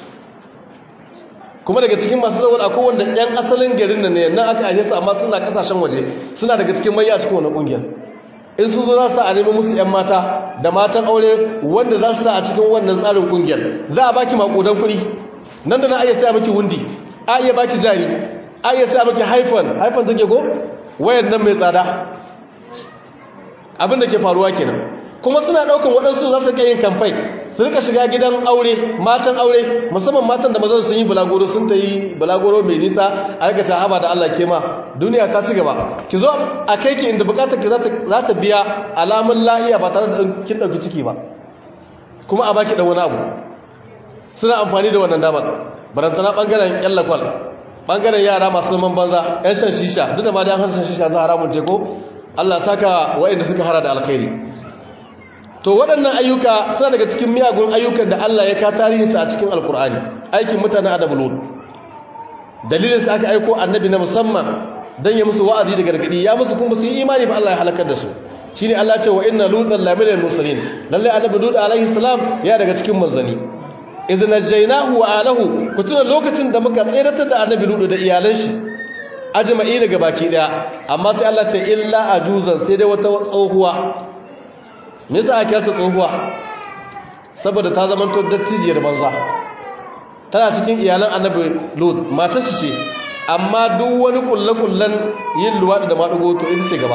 kuma daga cikin masu zawar akwai wanda yan asalin garin nan ne nan aka aje su amma suna kasashen waje suna daga cikin manya a cikin wannan kungiyar in sun zo za su a nemi musu yan mata da matan aure wanda za su sa a cikin wannan tsarin kungiyar za a baki makudan kuɗi nan da na iya saya maki wundi a iya baki jari a iya saya maki haifan haifan take go wayan nan mai tsada abin da ke faruwa kenan kuma suna daukan waɗansu za su yin kamfai su rika shiga gidan aure matan aure musamman matan da mazan sun yi bulagoro sun ta yi bulagoro mai nisa a rika ta haba da Allah ke ma duniya ta ci gaba ki zo a kai ki inda bukatar ki za ta biya alamun lahiya ba tare da kin ɗauki ciki ba kuma a baki ɗan wani abu suna amfani da wannan damar barantana ɓangaren yan lakwal ɓangaren yara masu zaman banza yan shan shisha duk da ma da yan shan shisha za haramun teko Allah saka waɗanda suka hara da alkhairi to waɗannan ayyuka suna daga cikin miyagun ayyukan da Allah ya ka tarihinsa a cikin alkur'ani aikin mutanen adabu lut dalilin sa aka aiko annabi na musamman dan ya musu wa'azi da gargadi ya musu kuma su yi imani ba Allah ya halakar da su shine Allah ya ce wa inna lutan la minal mursalin lalle annabi lut alaihi salam ya daga cikin manzani idh najaynahu wa alahu kutuna lokacin da muka tsiratar da annabi lut da iyalan shi ajma'i daga baki daya amma sai Allah ce illa ajuzan sai dai wata tsohuwa me yasa aka kirta tsohuwa saboda ta zama to dattijiyar banza tana cikin iyalan annabi lut matar shi ce amma duk wani kullakullan yin luwadi da madugo to ita ce gaba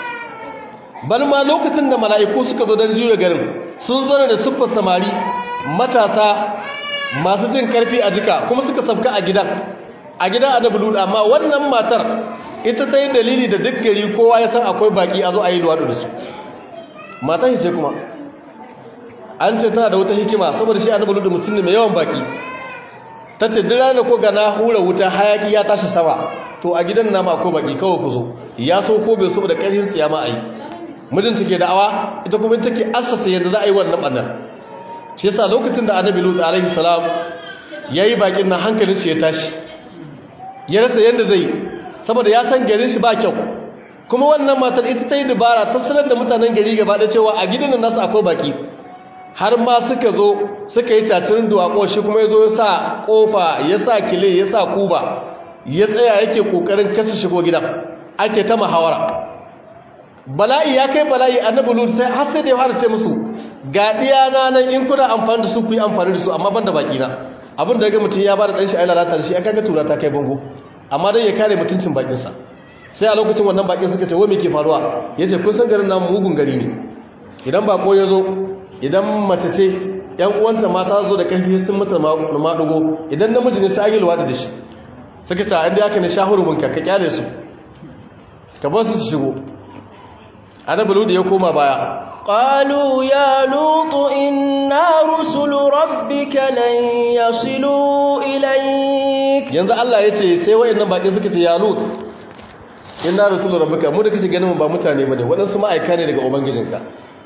bal ma lokacin da mala'iku suka zo don juya garin sun zo da siffar samari matasa masu jin karfi a jika kuma suka sabka a gidan a gidan annabi lut amma wannan matar ita ta yi dalili da duk gari kowa ya san akwai baki a zo a yi luwaɗi da su matan ce kuma an ce tana da wata hikima saboda shi annabi lut mutum ne mai yawan baki ta ce duk ranar ko ga na hura wuta hayaki ya tashi sama to a gidan nama ko baki kawai ku zo ya so ko bai so da ƙarfin tsiya ma a yi mijin take da'awa ita kuma take assasa yadda za a yi wannan ɓannan shi yasa lokacin da annabi lut alaihi salam yayi bakin nan hankalin shi ya tashi ya rasa yadda zai saboda ya san garin shi ba kyau kuma wannan matar ita ta yi dubara ta sanar da mutanen gari gaba da cewa a gidan nasu akwai baki har ma suka zo suka yi cacirin duwako shi kuma ya zo ya sa kofa ya sa kile ya sa kuba ya tsaya yake kokarin kasa shigo gidan ake ta muhawara bala'i ya kai bala'i annabi lut sai har sai da ya fara ce musu ga diyana nan in kuna amfani da su ku yi amfani da su amma banda baki na abin da ga mutum ya ba da dan shi ai lalata da shi aka ga tura ta kai bango amma dai ya kare mutuncin bakin sa sai a lokacin wannan bakin suka ce wai me ke faruwa yace kun san garin namu mugun gari ne idan bako ya zo idan mace ce yan uwanta mata zo da karfi sun mata madugo idan namiji ne sai agilwa da shi suka ce inda yaka ne shahurumin ka ka kyale su ka bar su shigo annabi ludi ya koma baya قالوا يا لوط إنا رسل ربك لن يصلوا إليك yanzu Allah ya ce sai wa'annan baƙi suka ce ya lut inna rasulur rabbika mu da kake ganin mu ba mutane bane waɗansu ma'aika ne daga ubangijinka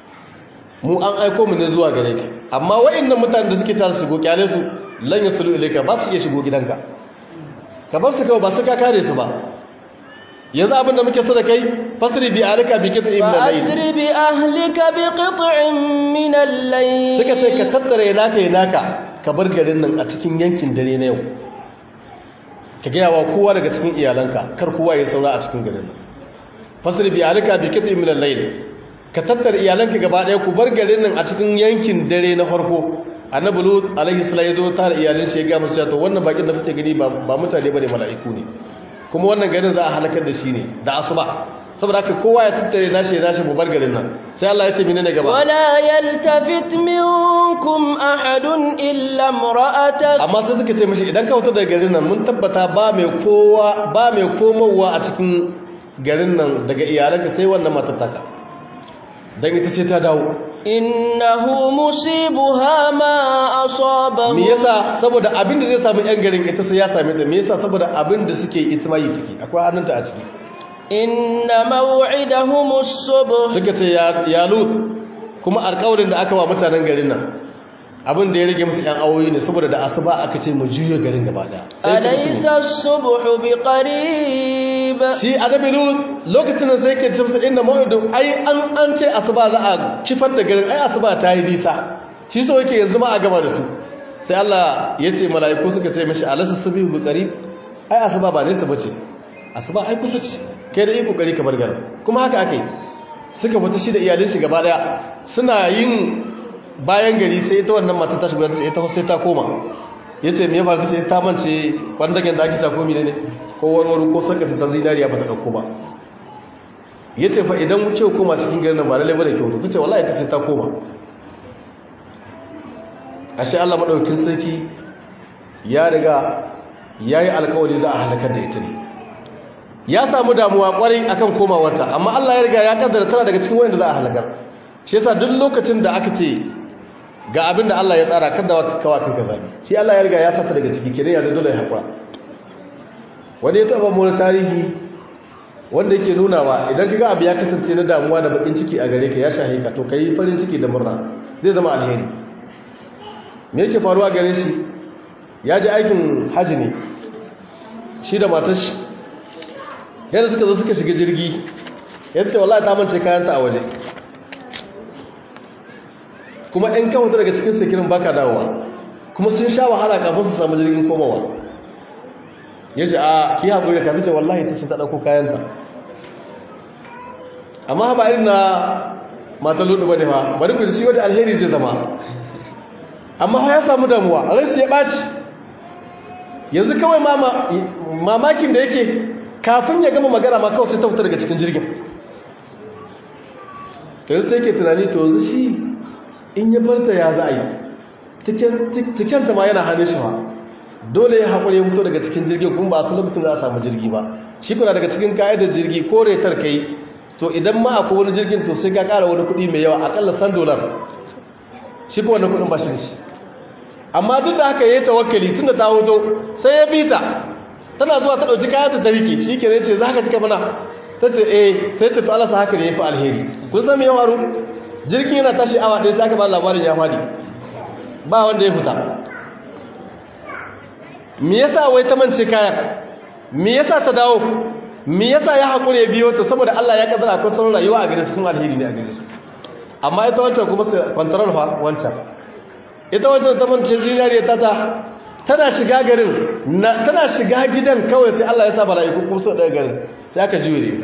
mu an aiko mu ne zuwa gare ka amma wa'annan mutanen da suke ta shigo kyale su lan yasulu ilayka ba su iya shigo gidanka ka bar su kawai ba su ka kare su ba yanzu abin da muke so da kai fasri bi alika bi qit'in min al-layl فأسر بأهلك بقطع من الليل suka ce ka tattare naka yi naka ka bar garin nan a cikin yankin dare na yau ka gaya wa kowa daga cikin iyalanka kar kowa ya saura a cikin garin nan fasri bi alika bi qit'in min al-layl ka tattare iyalanka gaba daya ku bar garin nan a cikin yankin dare na farko annabi lut alaihi salam ya zo tare iyalin shi ya ga musu cewa to wannan bakin da kuke gani ba ba mutane bane mala'iku ne kuma wannan garin za a halakar da shi ne da asuba saboda haka kowa ya tattare nashi ya nashi mu bar garin nan sai Allah ya ce menene gaba ولا يلتفت منكم أحد إلا امرأتك amma sai suka ce mashi idan ka fito daga garin nan mun tabbata ba mai kowa ba mai komowa a cikin garin nan daga iyalanka sai wannan matattaka dan ita ce ta dawo إنه مصيبها ما أصابهم me yasa saboda abin da zai samu yan garin ita sai ya same ta me yasa saboda abin da suke ita mai ciki akwai hannunta a ciki إن موعدهم الصبح suka ce ya ya lut kuma alƙawarin da aka wa mutanen garin nan abin da ya rage musu yan awoyi ne saboda da asuba aka ce mu juyo garin gaba daya Sai ya ce musu, أليس الصبح بقريب shi annabi lut lokacin da sai ke ce musu inna mawidun ai an an ce asuba za a kifar da garin ai asuba ta yi nisa shi so yake yanzu ma a gaba da su sai Allah ya ce mala'iku suka ce mishi alasa sabihu bi qarib ai asuba ba nesa bace asuba ai kusa ce kai da iko kokari ka bar garin kuma haka akai suka fita shi da iyalin shi gaba daya suna yin bayan gari sai ita wannan mata ta shiga ta ce ita sai ta koma yace me ya faru sai ta mance kwandagen da ake ta komi ne ko warwaro ko sarka ta zinariya ba ta dauko ba yace fa idan wuce koma cikin garin nan ba lalle bane kyau tace wallahi ta ce ta koma ashe Allah madaukakin sarki ya riga yayi alƙawari za a halakar da ita ne ya samu damuwa kwarai akan komawarta amma Allah ya riga ya kaddara tana daga cikin wanda za a halakar shi yasa duk lokacin da aka ce ga abin da Allah ya tsara kada kawa kanka zabi shi Allah ya riga ya sata daga ciki kenan ya dole ya hakura wani ya taba mu tarihi wanda yake nunawa idan kaga abu ya kasance na damuwa da bakin ciki a gare ka ya shahe ka to kai farin ciki da murna zai zama alheri me yake faruwa gare shi ya ji aikin haji ne shi da matar shi yadda suka zo suka shiga jirgi yadda ce wallahi ta mance kayanta a waje kuma in kawo daga cikin sikirin baka dawowa kuma sun sha wahala kafin su samu jirgin komawa ya ce a ki haƙuri da kafin ce wallahi ta ce ta ɗauko kayanta amma ba irin na mata ludu ba ne ba bari ku shi wata alheri zai zama amma ya samu damuwa rashi ya ɓaci yanzu kawai mamakin da yake kafin ya gama magana ma kawai sai ta fita daga cikin jirgin ta yanzu ta yake tunani to yanzu shi in ya barta ya za a yi tikenta ma yana hannun shi ba dole ya haƙuri ya fito daga cikin jirgin kuma ba a salamutin za a samu jirgi ba shi kuna daga cikin ka'idar jirgi ko retar ka yi to idan ma akwai wani jirgin to sai ka ƙara wani kuɗi mai yawa aƙalla san dolar shi ko wannan kuɗin ba shi da shi amma duk da haka yayi tawakkali tunda ta hoto sai ya bita tana zuwa ta dauki kayan ta rike shikenan ce zaka cika mana tace eh sai ce to Allah sa haka ne yafi alheri kun san me ya faru jirgin yana tashi awa ɗaya sai aka ba labarin ya fadi ba wanda ya fita me yasa wai ta mance kayan me yasa ta dawo me yasa ya hakure biyo ta saboda Allah ya kaddara akwai sauran rayuwa a gare su kuma alheri ne a gare su amma ita wancan kuma sai kwantarar fa wancan ita wancan ta mance zinariya ta ta tana shiga garin tana shiga gidan kawai sai Allah ya sa mala'iku kuma su daga garin sai aka juye da ita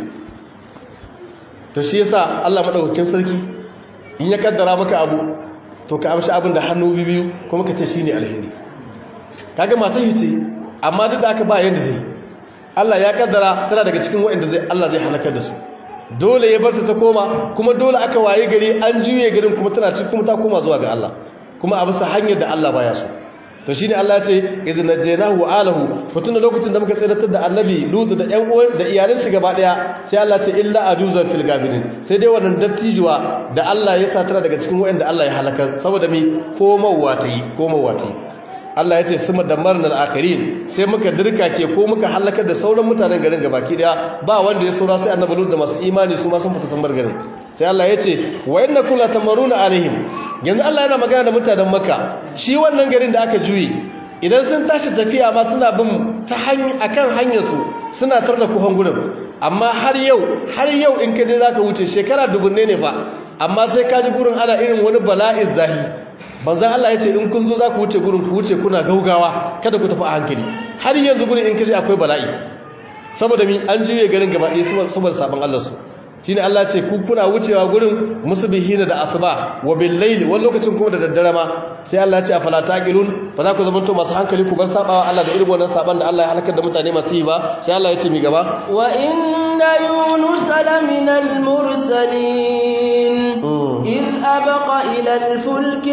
to shi yasa Allah madaukakin sarki in ya kaddara maka abu to ka amshi abin da hannu biyu kuma ka ce shine alheri kaga matan ce amma duk da aka ba yanda zai Allah ya kaddara tana daga cikin waɗanda zai Allah zai halakar da su dole ya barta ta koma kuma dole aka waye gari an juye garin kuma tana cikin kuma ta koma zuwa ga Allah kuma a bisa hanyar da Allah baya so to shine Allah ce idan najaynahu wa alahu mutun lokacin da muka tsiratar da annabi Lut da ƴan uwan da iyalan shi gaba daya sai Allah ce illa ajuzan fil gabirin sai dai wannan dattijuwa da Allah ya satara daga cikin waɗanda Allah ya halaka saboda mi komawa ta yi komawa ta yi Allah ya ce suma damarna al-akhirin sai muka dirka ke ko muka halaka da sauran mutanen garin gabaki daya ba wanda ya saura sai annabi Lut da masu imani su ma sun fita samar garin sai Allah ya ce wa innakum latamaruna alaihim yanzu Allah yana magana da mutanen Makka shi wannan garin da aka juyi idan sun tashi tafiya ma suna bin ta hanya akan hanyar su suna tar da kuhan gurin amma har yau har yau in ka je zaka wuce shekara dubunne ne fa amma sai ka ji gurin ana irin wani bala'in zahi banzan Allah ya ce in kun zo za ku wuce gurin ku wuce kuna gaugawa kada ku tafi a hankali har yanzu gurin in kaje akwai bala'i saboda mi an juye garin gaba ɗaya saboda sabon Allah su shine Allah ce ku kuna wucewa gurin musbihina da asuba wa bil layl wani lokacin kuma da daddare ma sai Allah ya ce afala taqilun ba za ku zama to masu hankali ku bar sabawa Allah da irin wannan saban da Allah ya halakar da mutane masu yi ba sai Allah ya ce mi gaba wa inna yunus laminal mursalin إذ أبق إلى الفلك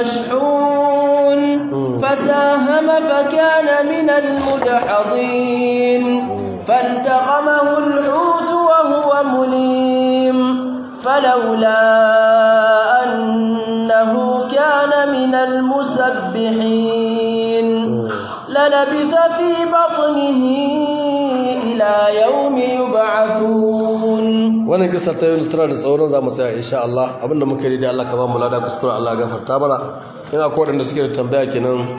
المشحون فساهم فكان من المدحضين فالتقمه الحوت وهو مليم فلولا أنه كان من المسبحين للبث في بطنه إلى يوم يبعثون wannan kisar ta yunus tana da tsoron za mu tsaya insha Allah abinda muka yi da Allah ka ba mu lada kuskure Allah gafarta mana ina ko wadanda suke da tambaya kenan